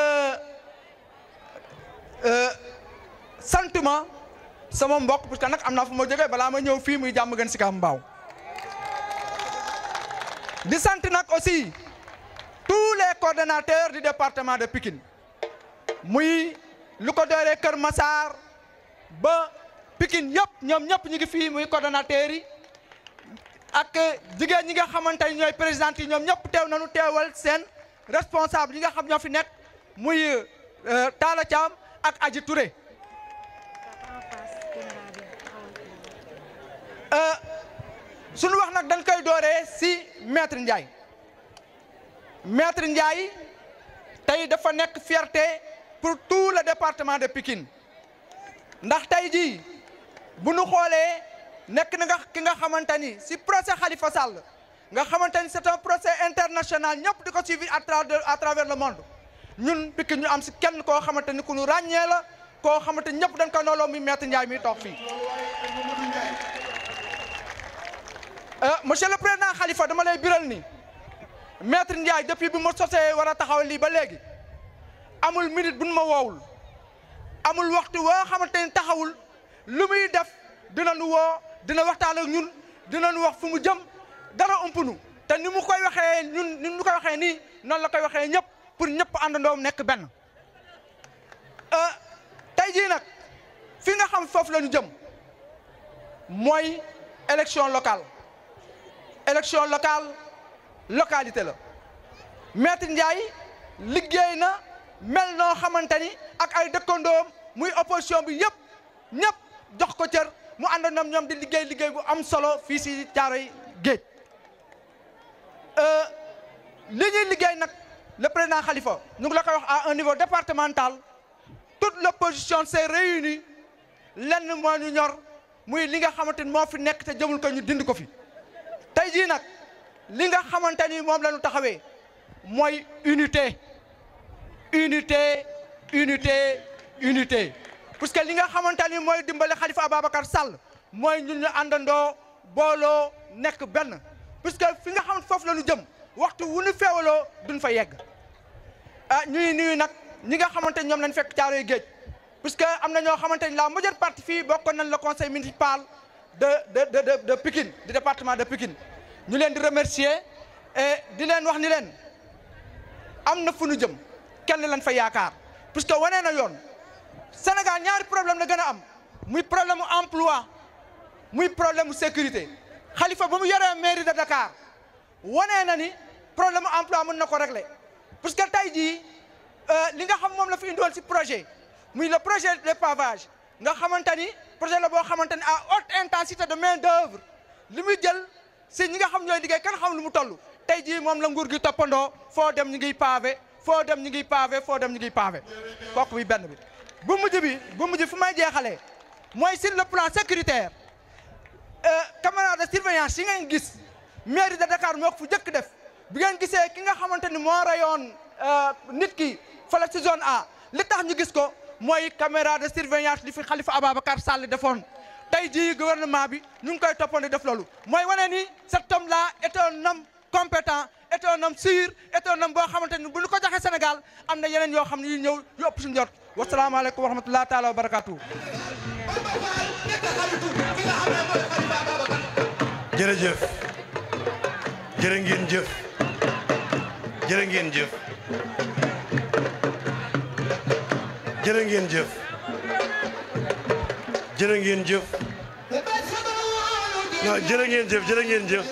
sant ma sama mbokk parce que nag am naa fu ma jógee balaa ma ñëw fii muy jàmm gën si kam mbaaw di sant nag aussi tous les coordonnateurs du département de Pikine muy lu ko dooree Kër Massar ba Pikine yëpp ñoom ñëpp ñu ngi fii muy coordonnateurs yi ak jigéen ñi nga xamante ni ñooy président yi ñoom ñëpp teew nañu teewal seen responsable yi nga xam ñoo fi nekk muy Talla Thiam ak Aji Touré suñu wax nag dañ koy dooree si maître Ndiaye maître Ndiaye tey dafa nekk fierté pour tout le département de Pikine ndax tey jii bu nu xoolee nekk na nga ki nga xamante ni si procès Khalifa Sall nga xamante ni c'est un procès international ñëpp di ko suivre à travers à travers le monde ñun Pikine ñu am si kenn koo xamante ni ku ñu ràññee la koo xamante ni ñëpp dañ ko nooloo muy maître Ndiaye mi toog fii. monsieur le président Khalifa dama lay biral ni maître Ndiaye depuis bi ma sosee war a taxaw lii ba léegi amul minute bu nu ma woowul amul waxtu woo xamante ni taxawul lu muy def dina nu woo dina waxtaan ak ñun dina nu wax fu mu jëm dara umpunu te ni mu koy waxee ñun ni mu koy waxee nii noonu la koy waxee ñëpp pour ñëpp àndandoom nekk benn tey jii nag fi nga xam foofu la ñu jëm mooy élection locale élection locale localité la maître Ndiaye liggéey na mel noo xamante ni ak ay dëkkandoom muy opposition bi yëpp ñëpp jox ko cër mu ànd ñoom ñoom di liggéey liggéey bu am solo fii si Thiaroye Géej li ñuy liggéey nag le président Khalifa ñu ngi la koy wax à un niveau départemental toute l'opposition s'est réunie lenn moo ñu ñor muy li nga xamante ni moo fi nekk te jëmul ko ñu dindi ko fi tey jii nag li nga xamante ni moom la ñu taxawee mooy unité unité unité unité puisque li nga xamante ni mooy dimbale Khalifa Ababacar Sall mooy ñun ñu àndandoo booloo nekk benn puisque fi nga xamante foofu la ñu jëm waxtu wu ñu feewaloo duñ fa yegg ah ñuy nuyu nag ñi nga xamante ni ñoom lañ fekk Thiaroye Géej puisque am na ñoo xamante ni la majeure partie fii bokkoon nañ le conseil municipal de de de de de Pikine du département de Pikine ñu leen di remercier et di leen wax ni leen am na fu ñu jëm kenn lañ fa yaakaar puisque wane na yoon Sénégal ñaari problème la gën a am muy problème mu emploi muy problème mu sécurité Khalifa ba mu yoree mairie de Dakar wane na ni problème mu emploi mën na ko régler puisque tey jii li nga xam moom la fi indiwoon si projet muy le projet de pavage nga xamante ni projet la boo xamante ni à haute intensité de main d'œuvre li muy jël si ñi nga xam ñooy liggéey kan xam lu mu toll tey jii moom la nguur gi toppandoo foo dem ñu ngiy pavé foo dem ñu ngiy pavé foo dem ñu ngiy pavé kooku bi benn bi bu mujj bi bu mujj fu may jeexalee mooy sur le plan sécuritaire caméra de surveillance yi ngeen gis mairie de Dakar moo ko fu jëkk def bi ngeen gisee ki nga xamante ni moo rayoon nit ki fële ci zone A li tax ñu gis ko mooy caméra de surveillance li fi Khalifa Ababacar Sall defoon tey jii gouvernement bi ñu ngi koy toppandi def loolu mooy wane ni cet homme là est un homme compétent est un homme sûr est un homme boo xamante ni bu ñu ko joxee Sénégal am na yeneen yoo xam ne yu ñëw yu ëpp suñu jot wasalaamaaleykum wa rahmatulah taala wa barakaatu. jërëjëf jërë ngeen jëf jërë ngeen jëf jërë ngeen jëf jërë ngeen jëf non jërë ngeen jëf jërë ngeen jëf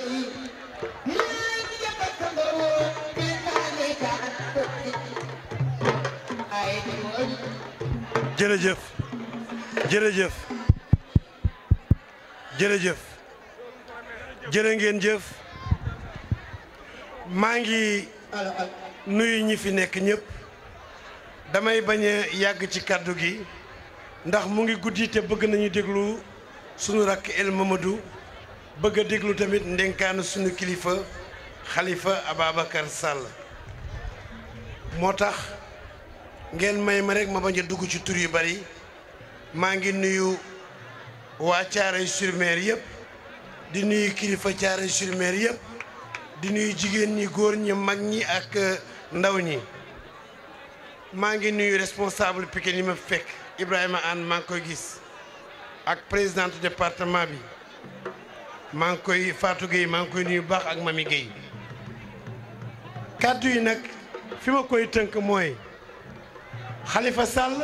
jërëjëf jërëjëf jërëjëf jërë ngeen jëf maa ngi nuyu ñi fi nekk ñëpp damay bañ a yàgg ci kàddu gi ndax mu ngi guddi te bëgg nañu déglu sunu rakk El Mamadou bëgg a déglu tamit ndenkaanu sunu kilifa Khalifa Ababacar Sall moo tax ngeen may ma rek ma bañ a dugg ci tur yu bari maa ngi nuyu waa Thiaroye-sur-Mer yëpp di nuyu kilifa Thiaroye-sur-Mer yëpp di nuyu jigéen ñi góor ñi mag ñi ak ndaw ñi maa ngi nuyu responsable Pikine yi ma fekk Ibrahima Anne maa ngi koy gis ak présidente département bi maa ngi koy Fatou Gueye maa ngi koy nuyu baax ak Mami Gueye kàddu yi nag fi ma koy tënk mooy Khalifa Sall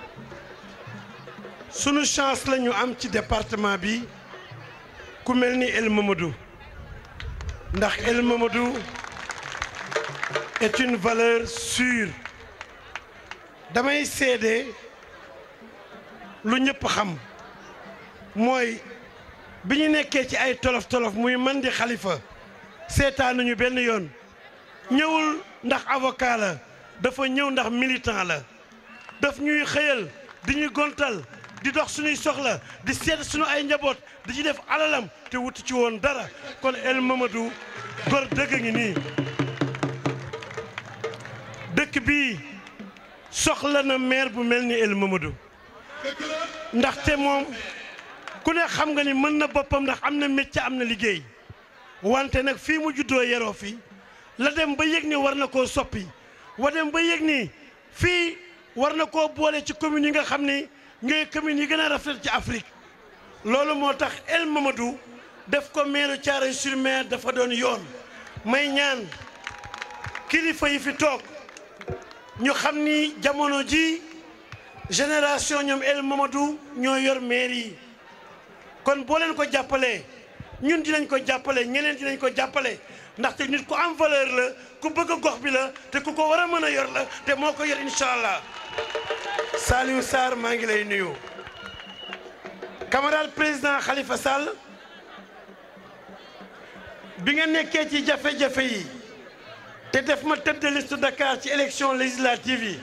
sunu chance la ñu am ci département bi ku mel ni El Mamadou ndax El Mamadou est une valeur sûre damay seede lu ñëpp xam mooy bi ñu nekkee ci ay tolof tolof muy man di Khalifa seetaanuñu benn yoon ñëwul ndax avocat la dafa ñëw ndax militant la daf ñuy xëyal di ñuy gontal di dox suñuy soxla di seet suñu ay njaboot di ci def alalam te wuti ci woon dara kon El Mamadou gor dëgg ngi nii dëkk bii soxla na maire bu mel ni El Mamadou ndaxte moom ku ne xam nga ni mën na boppam ndax am na métier am na liggéey wante nag fii mu juddoo yeroo fi la dem ba yëg ni war na koo soppi wa dem ba yëg ni fii war na koo boole ci communes yi nga xam ni ñooy communes yi gën a rafet ci Afrique loolu moo tax El Mamadou def ko maire Thiaroye-sur-Mer dafa doon yoon may ñaan kilifa yi fi toog ñu xam ni jamono ji génération ñoom El Mamadou ñoo yor maire yi kon boo leen ko jàppalee ñun dinañ ko jàppale ñeneen dinañ ko jàppale ndaxte nit ku am valeur la ku bëgg gox bi la te ku ko war a mën a yor la te moo ko yor incha allah Saliou Sarr maa ngi lay nuyu. camarade président Khalifa Sall bi nga nekkee ci jafe-jafe yi te def ma tête de liste Dakar ci élection législative yi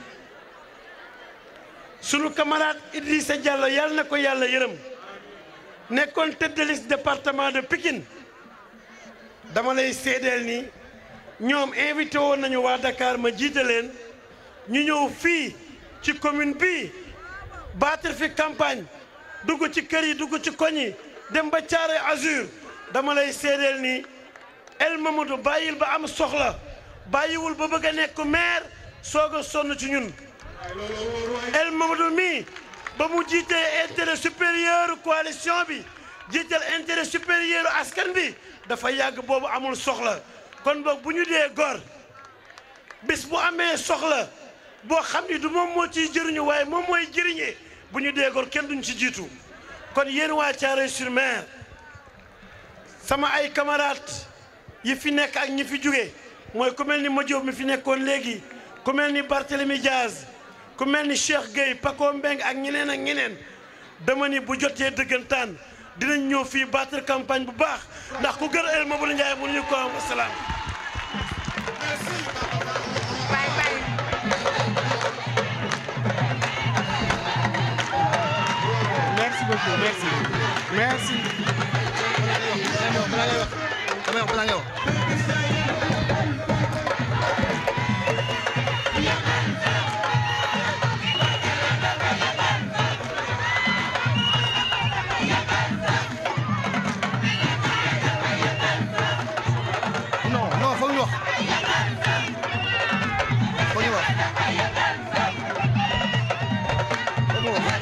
sunu camarade Idrissa Diallo yàlla na ko yàlla yërëm nekkoon tête de liste département de Pikine dama lay seedeel ni ñoom invité woon nañu waa Dakar ma jiite leen ñu ñëw fii ci commune bii battre fi campagne dugg ci kër yi dugg ci koñ yi dem ba Thiaroye Azur dama lay seedeel ni El Mamadou bàyyil ba am soxla bàyyiwul ba bëgg a nekk maire soog a sonn ci ñun El Mamadou mii ba mu jiitee intérêt supérieur coalition bi jiital intérêt supérieur askan bi dafa yàgg boobu amul soxla kon boog bu ñu dee gor bis bu amee soxla boo xam ni du moom moo ciy jëriñu waaye moom mooy jëriñee bu ñu dee gor kenn duñ ci jiitu kon yéen waa Thiaroye-sur-Mer sama ay camarades yi fi nekk ak ñi fi jóge mooy ku mel ni Madiop mi fi nekkoon léegi ku mel ni Barthélemy Diaz ku mel ni Cheikh Gueye Paco Mbeng ak ñeneen ak ñeneen dama ni bu jotee dëggantaan dinañ ñëw fii battre campagne bu baax ndax ku gër El Mamadou Ndiaye mu ñu ko am wasalaam Merci beaucoup, merci. Merci. non non foog ñu wax foog ñu wax foog ñu wax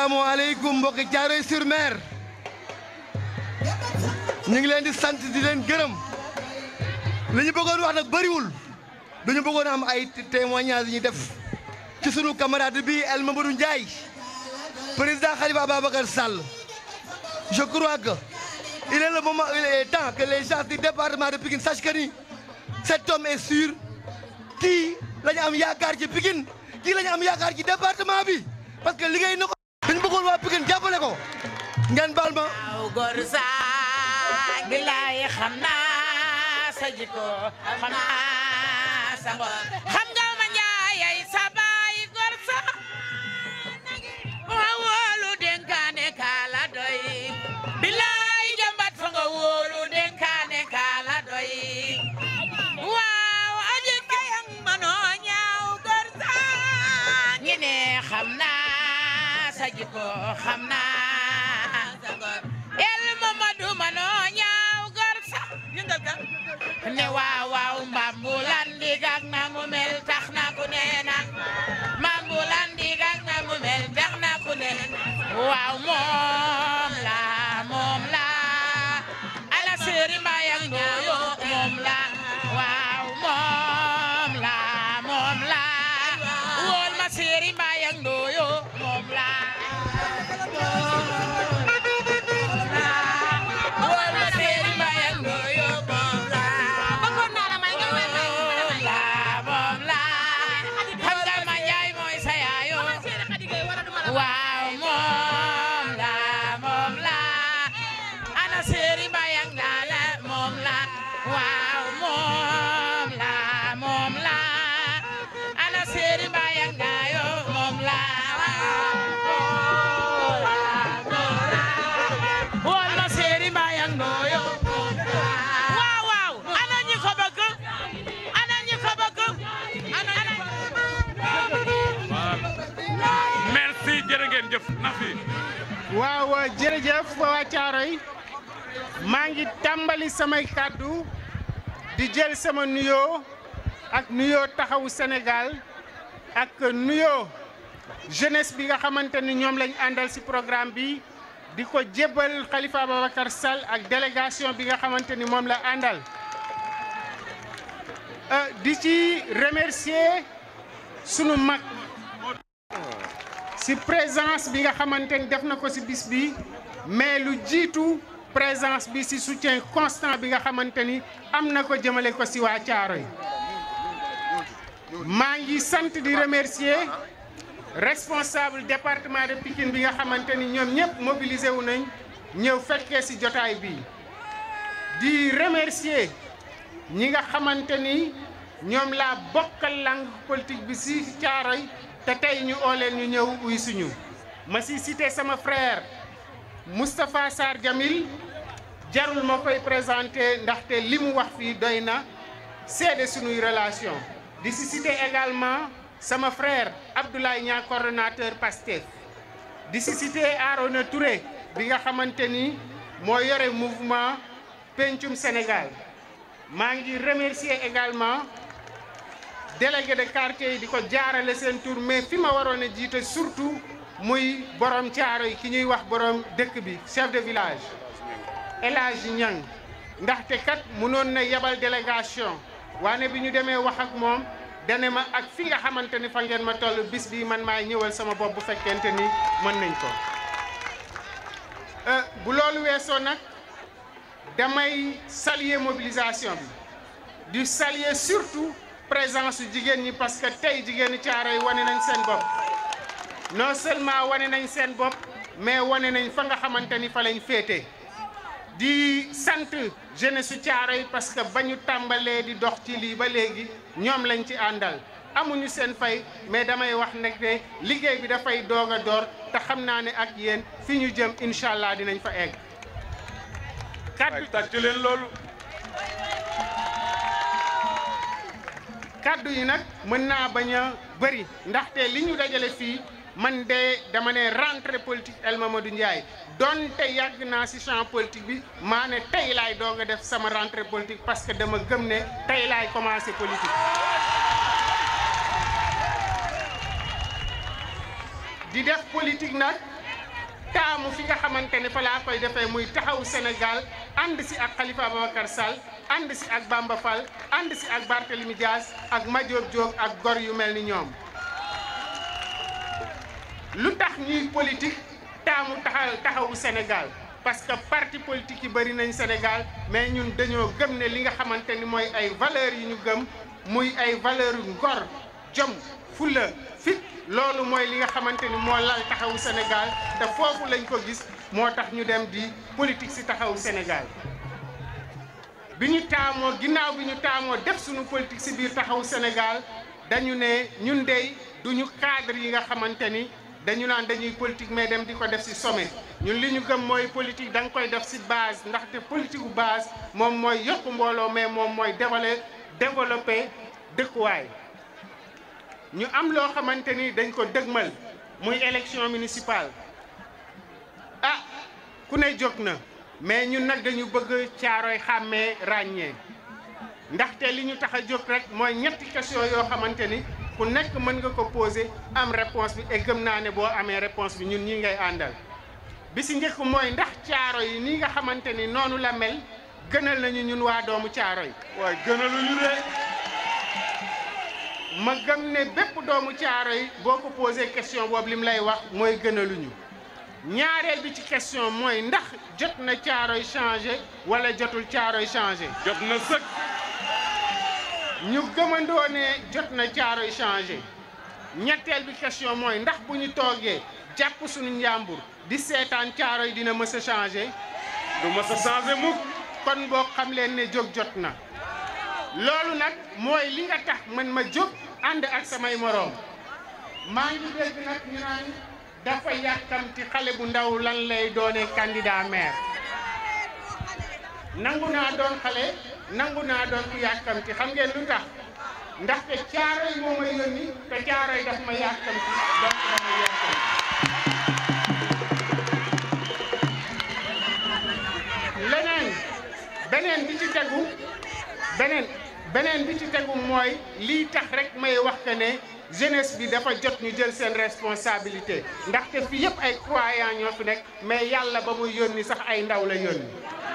asalaamaaleykum mbokki Thiaroye sur Mer ñu ngi leen di sant di leen gërëm li ñu bëggoon wax nag bëriwul dañu bëggoon am ay témoignages yi ñu def ci sunu camarade bi El Mamadou Ndiaye président Khalifa Ababacar Sall je crois que il est le moment il est temps que les gens du département de Pikine sachent que ni cet homme est sûr kii la ñu am yaakaar ci Pikine kii la ñu am yaakaar ci département bi parce que liggéey na ko dañu bëggoon waa Pikine jàppale ko ngeen baal ma aw góor saa bilaay xam naa sa jikko xam naa sa ngor xam nga ma njaayay sa baay góor sa ma wóolu dénkaane kaala doy bilaay jàmbat fa nga wóolu dénkaane kaala doy waaw aji kayang manoo ñaaw góor sa ñi ne xam naa sa jikko xam naa sa ngor el Mamadou manoo ñaaw góor sa yëngal ka ne waaw waaw mbambulan digak na mu mel tax na ku ne na mbambulan digak na mu mel tax na ku ne waaw moom la moom la ala seri mbayang ndooyo moom la waaw moom la moom la wol ma seri mbayang ndooyo moom la wol ma seri mbayang ndooyo moom la moom la moom la xam nga ma njaay mooy sa yaayo waaw moom la moom la ana seri mbayang daala moom la waaw moom la moom la ana seri mbayang daayo moom la wol ma seri mbayang dooyo waaw waaw ana ñi ko bëgg ana ñi ko bëgg ana merci jërë ngeen jëf na fi waaw jërëjëf waa Thiaroye maa ngi tàmbali samay kàddu di jël sama nuyoo ak nuyoo taxawu Sénégal ak nuyoo jeunesse bi nga xamante ni ñoom lañ àndal ci programme bi di ko jébbal Khalifa Ababacar Sall ak délégation bi nga xamante ni moom la àndal di ci remercier sunu mag ci présence bi nga xamante ni def na ko ci bis bi mais lu jiitu présence bi ci soutien constant bi nga xamante ni am na ko jëmale ko ci waa Thiaroye maa ngi sant di remercier responsable département de Pikine bi nga xamante ni ñoom ñëpp mobilisé wu nañ ñëw fekkee ci jotaay bi di remercier ñi nga xamante ni ñoom laa bokkal langue politique bi ci Thiaroye te tey ñu oo leen ñu ñëw uy suñu ma ci cité sama frère Moustapha Sarr Jamil jarul ma koy présenté ndaxte li mu wax fii doy na seede suñuy relation di ci cité également sama frère Abdoulaye Niang coordonnateur PASTEF di ci cité Arona Touré bi nga xamante ni moo yore mouvement Pencum Sénégal maa ngi remercier également délégué de quartier yi di ko jaarale seen tour mais fi ma waroon a jiite surtout muy borom Thiaroye ki ñuy wax borom dëkk bi chef de village El Hadj Niang ndaxte kat mënoon na yebal délégation waane bi ñu demee wax ak moom dane ma ak fi nga xamante ni fa ngeen ma toll bis bi man maay ñëwal sama bopp bu fekkente ni mën nañ ko bu loolu weesoo nag damay saluer mobilisation bi di saluer surtout présence su jigéen ñi parce que tey jigéenu Thiaroye wane nañ seen bopp non seulement wane nañ seen bopp mais wane nañ fa nga xamante ni fa lañ féete di sant jeunesse su Thiaroye parce que ba ñu tàmbalee di dox ci lii ba léegi ñoom lañ ci àndal amuñu seen fay mais damay wax nag ne liggéey bi dafay doog a door te xam naa ne ak yéen fi ñu jëm incha allah dinañ fa egg. kaddu tàccu leen loolu. kaddu yi nag mën naa bañ a bëri ndaxte li ñu dajale fii man de dama ne rentrée politique El Mamadou Ndiaye donte yàgg naa ci champ politique bi maa ne tey laay doog a def sama rentrée politique parce que dama gëm ne tey laay commencé politique. di def politique nag taamu fi nga xamante ne fa laa koy defee muy taxaw Sénégal ànd si ak Khalifa Ababacar Sall ànd si ak Bamba Fall ànd si ak Barthélemy Dias ak Madiop Diop ak gor yu mel ni ñoom lu tax ñuy politique taamu taxaw taxawu Sénégal parce que parti politique yi bëri nañ Sénégal mais ñun dañoo gëm ne li nga xamante ni mooy ay valeurs yi ñu gëm muy ay valeurs yu ngor jom fulla fit loolu mooy li nga xamante ni moo lal taxawu Sénégal te foofu lañ ko gis moo tax ñu dem di politique si taxawu Sénégal bi ñu taamoo ginnaaw bi ñu taamoo def suñu politique si biir taxawu Sénégal dañu ne ñun dey duñu cadre yi nga xamante ni dañu naan dañuy politique mais dem di ko def si sommet ñun li ñu gëm mooy politique da nga koy def si base ndaxte politique bu base moom mooy yokk mbooloo mais moom mooy développer développer dëkkuwaay ñu am loo xamante ni dañ ko dëgmal muy élection municipale ah ku ne jóg na mais ñun nag dañu bëgg caaroy xàmmee ràññee ndaxte li ñu tax a jóg rek mooy ñetti question yoo xamante ni ku nekk mën nga ko poser am réponse bi et gëm naa ne boo amee réponse bi ñun ñi ngay àndal bi si njëkk mooy ndax caaro yi nii nga xamante ni noonu la mel gënal nañu ñun waa doomu caaro yi waaye gënaluñu de ma gëm ne bépp doomu caaro yi boo ko posé question boobu lim lay wax mooy gënaluñu ñaareel bi ci question mooy ndax jot na caaro yi changé wala jotul caaro yi changé jot na sëkk ñu gëmandoo ne jot na caaro yi changé ñetteel bi question mooy ndax bu ñu toogee jàpp suñu njàmbur di seetaan caaro yi dina mës a changé du mës a changé mukk kon boo xam leen ne jóg jot na loolu nag mooy li nga tax man ma jóg ànd ak samay moroom maa ngi dégg nag ñu naan dafa yàkkamti xale bu ndaw lan lay doone candidat maire nangu naa doon xale nangu naa doon ku yàkkamti xam ngeen lu tax ndaxte caaroy moo may yónni te caaroy daf ma yàkkamti donc dama yàkkamti leneen beneen bi ci tegu beneen beneen bi ci tegu mooy lii tax rek may wax que ne jeunesse bi dafa jot ñu jël seen responsabilité ndaxte fii yëpp ay croyants ñoo fi nekk mais yàlla ba muy yónni sax ay ndaw la yónni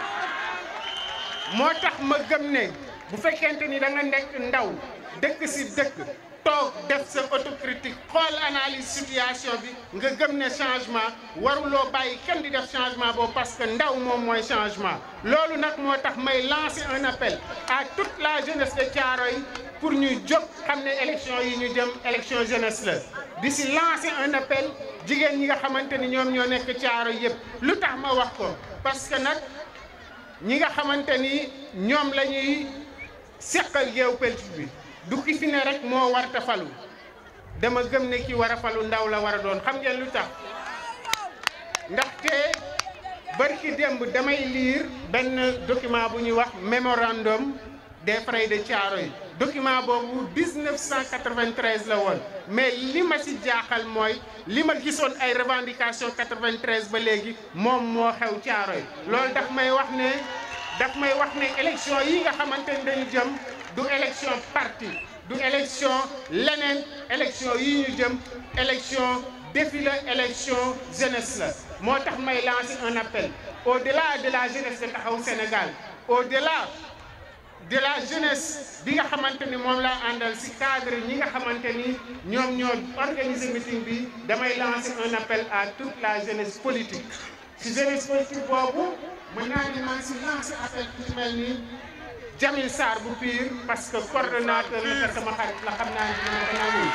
moo tax ma gëm ne bu fekkente ni da nga nekk ndaw dëkk si dëkk toog def sa autocritique xool analyse situation bi nga gëm ne changement waruloo bàyyi kenn di def changement boobu parce que ndaw moom mooy changement loolu nag moo tax may lancer un appel à toute la jeunesse de Thiaroye pour ñuy jóg xam ne élection yi ñu jëm élection jeunesse la di si lancer un appel jigéen ñi nga xamante ni ñoom ñoo nekk Thiaroye yëpp lu tax ma wax ko parce que nag ñi nga xamante ni ñoom la ñuy seqal géew politique bi du ki fi ne rek moo warta falu dama gëm ne ki war a falu ndaw la war a doon xam ngeen lu tax ndaxte barki démb damay lire benn document bu ñuy wax mémorandum des frais de Thiaroye document boobu 1993 la woon mais li ma ci jaaxal mooy li ma gisoon ay revendication 93 ba léegi moom moo xew Thiaroye loolu daf may wax ne daf may wax ne élection yi nga xamante ni dañu jëm du élection parti du élection leneen élection yi ñu jëm élection défi la élection jeunesse la moo tax may lancer un appel au-delà de la jeunesse de taxawu Sénégal au-delà de la jeunesse bi nga xamante ni moom laa àndal ci cadre ñi nga xamante ni ñoom ñoo organiser meeting bi damay lancer un appel à toute la jeunesse politique ci jeunesse politique boobu mën naa ni man ci lancer appel ku mel ni Jamil Sarr bu Pire parce que coordonnateur la te sama xarit la xam naa ne dina ko nangu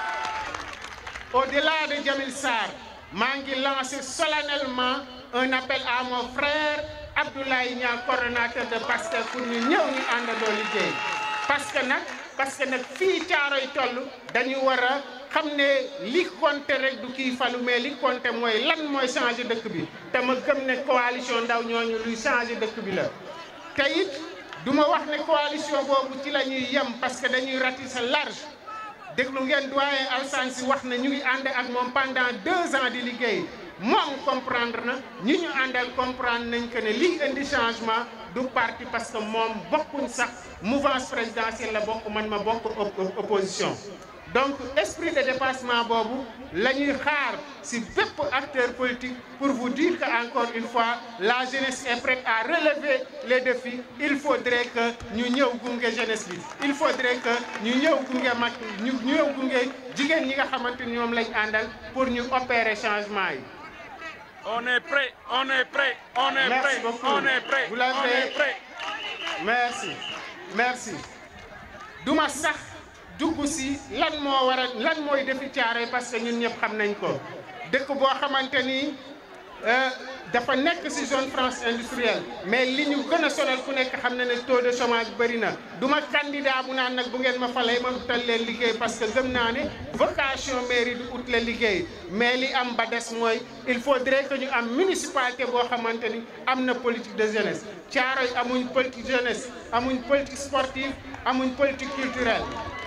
au-delà de Jamil Sarr maa ngi lancer solennellement un appel à mon frère Abdoulaye Niang coordonnateur de Pastef pour ñu ñëw ñu àndandoo liggéey parce que nag parce que nag fii Thiaroye toll dañu war a xam ne li compté rek du kii falu mais li compté mooy lan mooy changer dëkk bi te ma gëm ne coalition ndaw ñooñu luy changer dëkk bi la te it du ma wax ne coalition boobu ci la ñuy yem parce que dañuy ratisser large déglu ngeen doyen Alsane si wax na ñu ngi ànd ak moom pendant deux ans di liggéey moom comprendre na ñi ñu àndal comprendre nañ que ne lii indi changement du parti parce que moom bokkuñ sax mouvance présidentielle la bokk man ma bokk opposition donc esprit de dépassement boobu la ñuy xaar si bépp acteur politique pour vous dire que encore une fois la jeunesse est prête à relever les défis il faudrait que ñu ñëw gunge jeunesse bi il faudrait que ñu ñëw gunge mag ñu ñëw gunge jigéen ñi nga xamante ni ñoom lañ àndal pour ñu opérer changement yi. On est prêt, on est prêt, on est Merci prêt, beaucoup. on est prêt, Vous on l'avez. est prêt. merci merci duma sax dugg si lan moo war a lan mooy defi Thiaroye parce que ñun ñëpp xam nañ ko dëkk boo xamante ni euh, dafa nekk si zone France industrielle mais li ñu gën a sonal ku nekk xam na ne taux de chômage bëri na du ma candidat bu naan nag bu ngeen ma falee ma utal leen liggéey parce que gëm naa ne vocation mairie du ut la liggéey mais li am ba des mooy il faudrait que ñu am municipalité boo xamante ni am na politique de jeunesse Thiaroye amuñ politique jeunesse amuñ politique sportive amuñ politique culturelle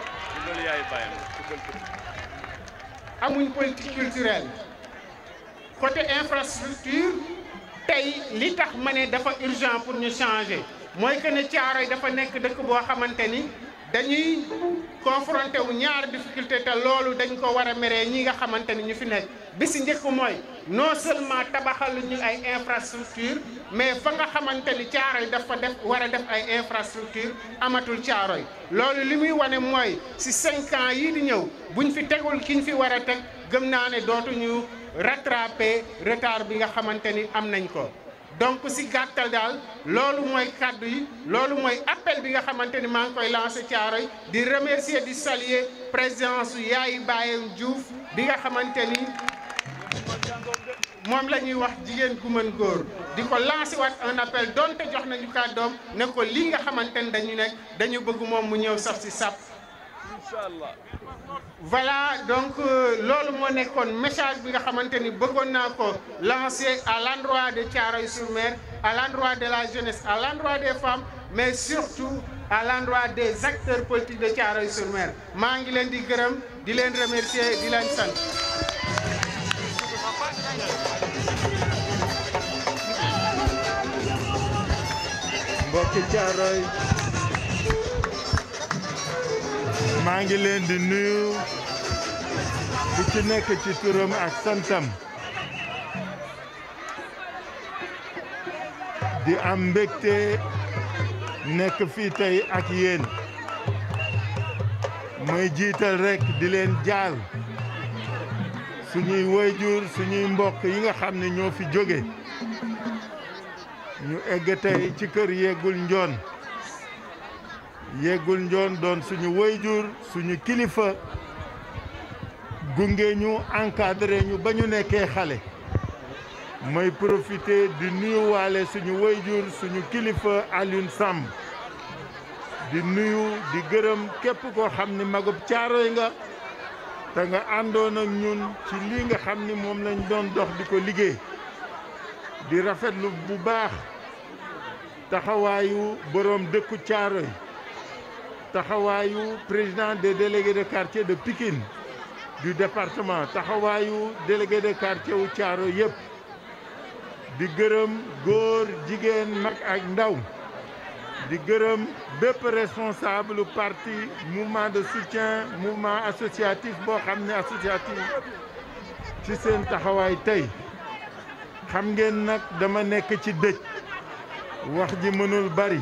amuñ politique culturelle côté infrastructure tey li tax ma ne dafa urgent pour ñu changer mooy que ne Thiaroye dafa nekk dëkk boo xamante ni dañuy confronté wu ñaar difficulté te loolu dañ ko war a meree ñi nga xamante ni ñu fi nekk bi si njëkk mooy non seulement tabaxal ñu ay infrastructure mais fa nga xamante ni Thiaroye dafa def war a def ay infrastructure amatul Thiaroye loolu li muy wane mooy si cinq ans yii di ñëw buñ fi tegul kiñ fi war a teg gëm naa ne dootuñu rattraper retard bi nga xamante ni am nañ ko donc si gàttal daal loolu mooy kàddu yi loolu mooy appel bi nga xamante ni maa ngi koy lancé Thiaroye di remercier di saluer présence Yaay Baye Diouf bi nga xamante ni moom la ñuy wax jigéen gu mën góor di ko lancé waat un appel donte jox nañu kàddoom ne ko lii nga xamante ni dañu nekk dañu bëgg moom mu ñëw sax si sap Inch'Allah. voilà donc euh, loolu moo nekkoon message bi nga xamante ni bëggoon naa ko lancer à l'endroit de Thiaroye-sur-Mer à l'endroit de la jeunesse à l'endroit des femmes mais surtout à l'endroit des acteurs politiques de Thiaroye-sur-Mer maa ngi leen di gërëm di leen remercier di leen sant mbokki Thiaroye maa ngi leen di nuyu ku ci nekk ci turam ak santam di am mbégte nekk fii tey ak yéen may jiital rekk di leen jaal suñuy wayjur suñuy mbokk yi nga xam ne ñoo fi jóge ñu egg tey ci kër yeggul njoon yeggul njoon doon suñu wayjur suñu kilifa gunge ñu encadré ñu ba ñu nekkee xale may profité di nuyuwaale suñu wayjur suñu kilifa Alioune Samb di nuyu di gërëm képp koo xam ni magub Thiaroye nga te nga àndoon ak ñun ci lii nga xam ni moom lañ doon dox di ko liggéey di rafetlu bu baax taxawaayu boroom dëkku Thiaroye taxawaayu président des délégués de quartier de Pikine du département taxawaayu délégué de quartier wu Thiaroye yëpp di gërëm góor jigéen mag ak ndaw di gërëm bépp responsable parti mouvement de soutien mouvement associatif boo xam ne associatif ci seen taxawaay tey xam ngeen nag dama nekk ci dëj wax ji mënul bari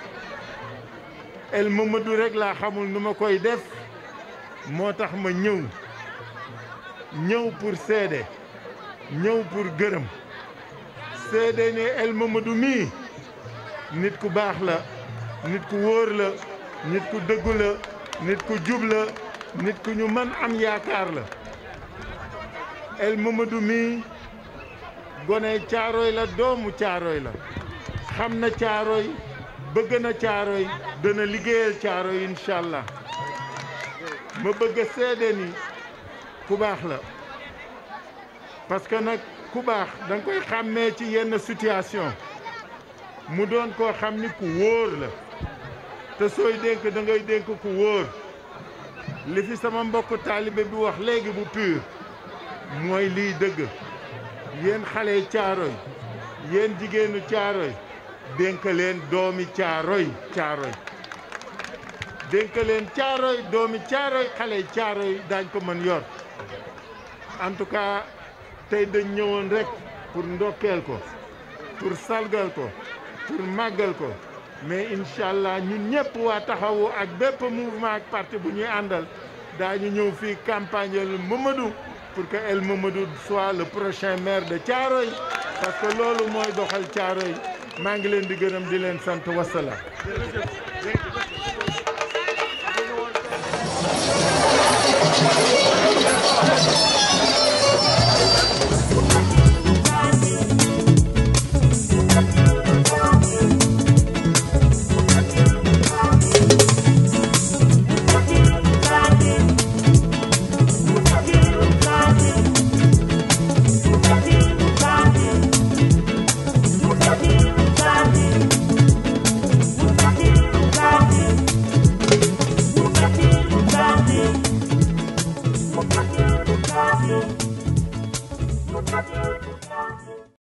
El Mamadou rek laa xamul nu ma koy def moo tax ma ñëw ñëw pour seede ñëw pour gërëm seede ne El Mamadou mii nit ku baax la nit ku wóor la nit ku dëggu la nit ku jub la nit ku ñu mën am yaakaar la El Mamadou mii gone Thiaroye la doomu Thiaroye la xam na Thiaroye bëgg na Thiaroye dana liggéeyal Thiaroye incha allah ma bëgg a seede ni ku baax la parce que nag ku baax da nga koy xàmmee ci yenn situation mu doon koo xam ni ku wóor la te sooy dénk da ngay dénk ku wóor li fi sama mbokk taalibe bi wax léegi bu pur mooy liy dëgg yéen xale yi Thiaroye yéen jigéenu Thiaroye dénk leen doomi Thiaroye Thiaroye dénk leen caaroy doomi caaroy xale caaroy daañ ko mën yor en tout cas tey dañ ñëwoon rek pour ndokkeel ko pour salgal ko pour màggal ko mais incha allah ñun ñëpp waa taxawu ak bépp mouvement ak parti bu ñuy àndal daañu ñëw fii campagne El Mamadou pour que El Mamadou soit le prochain maire de Thiaroye parce que loolu mooy doxal Thiaroye maa ngi leen di gërëm di leen sant wasalaam. Thank you.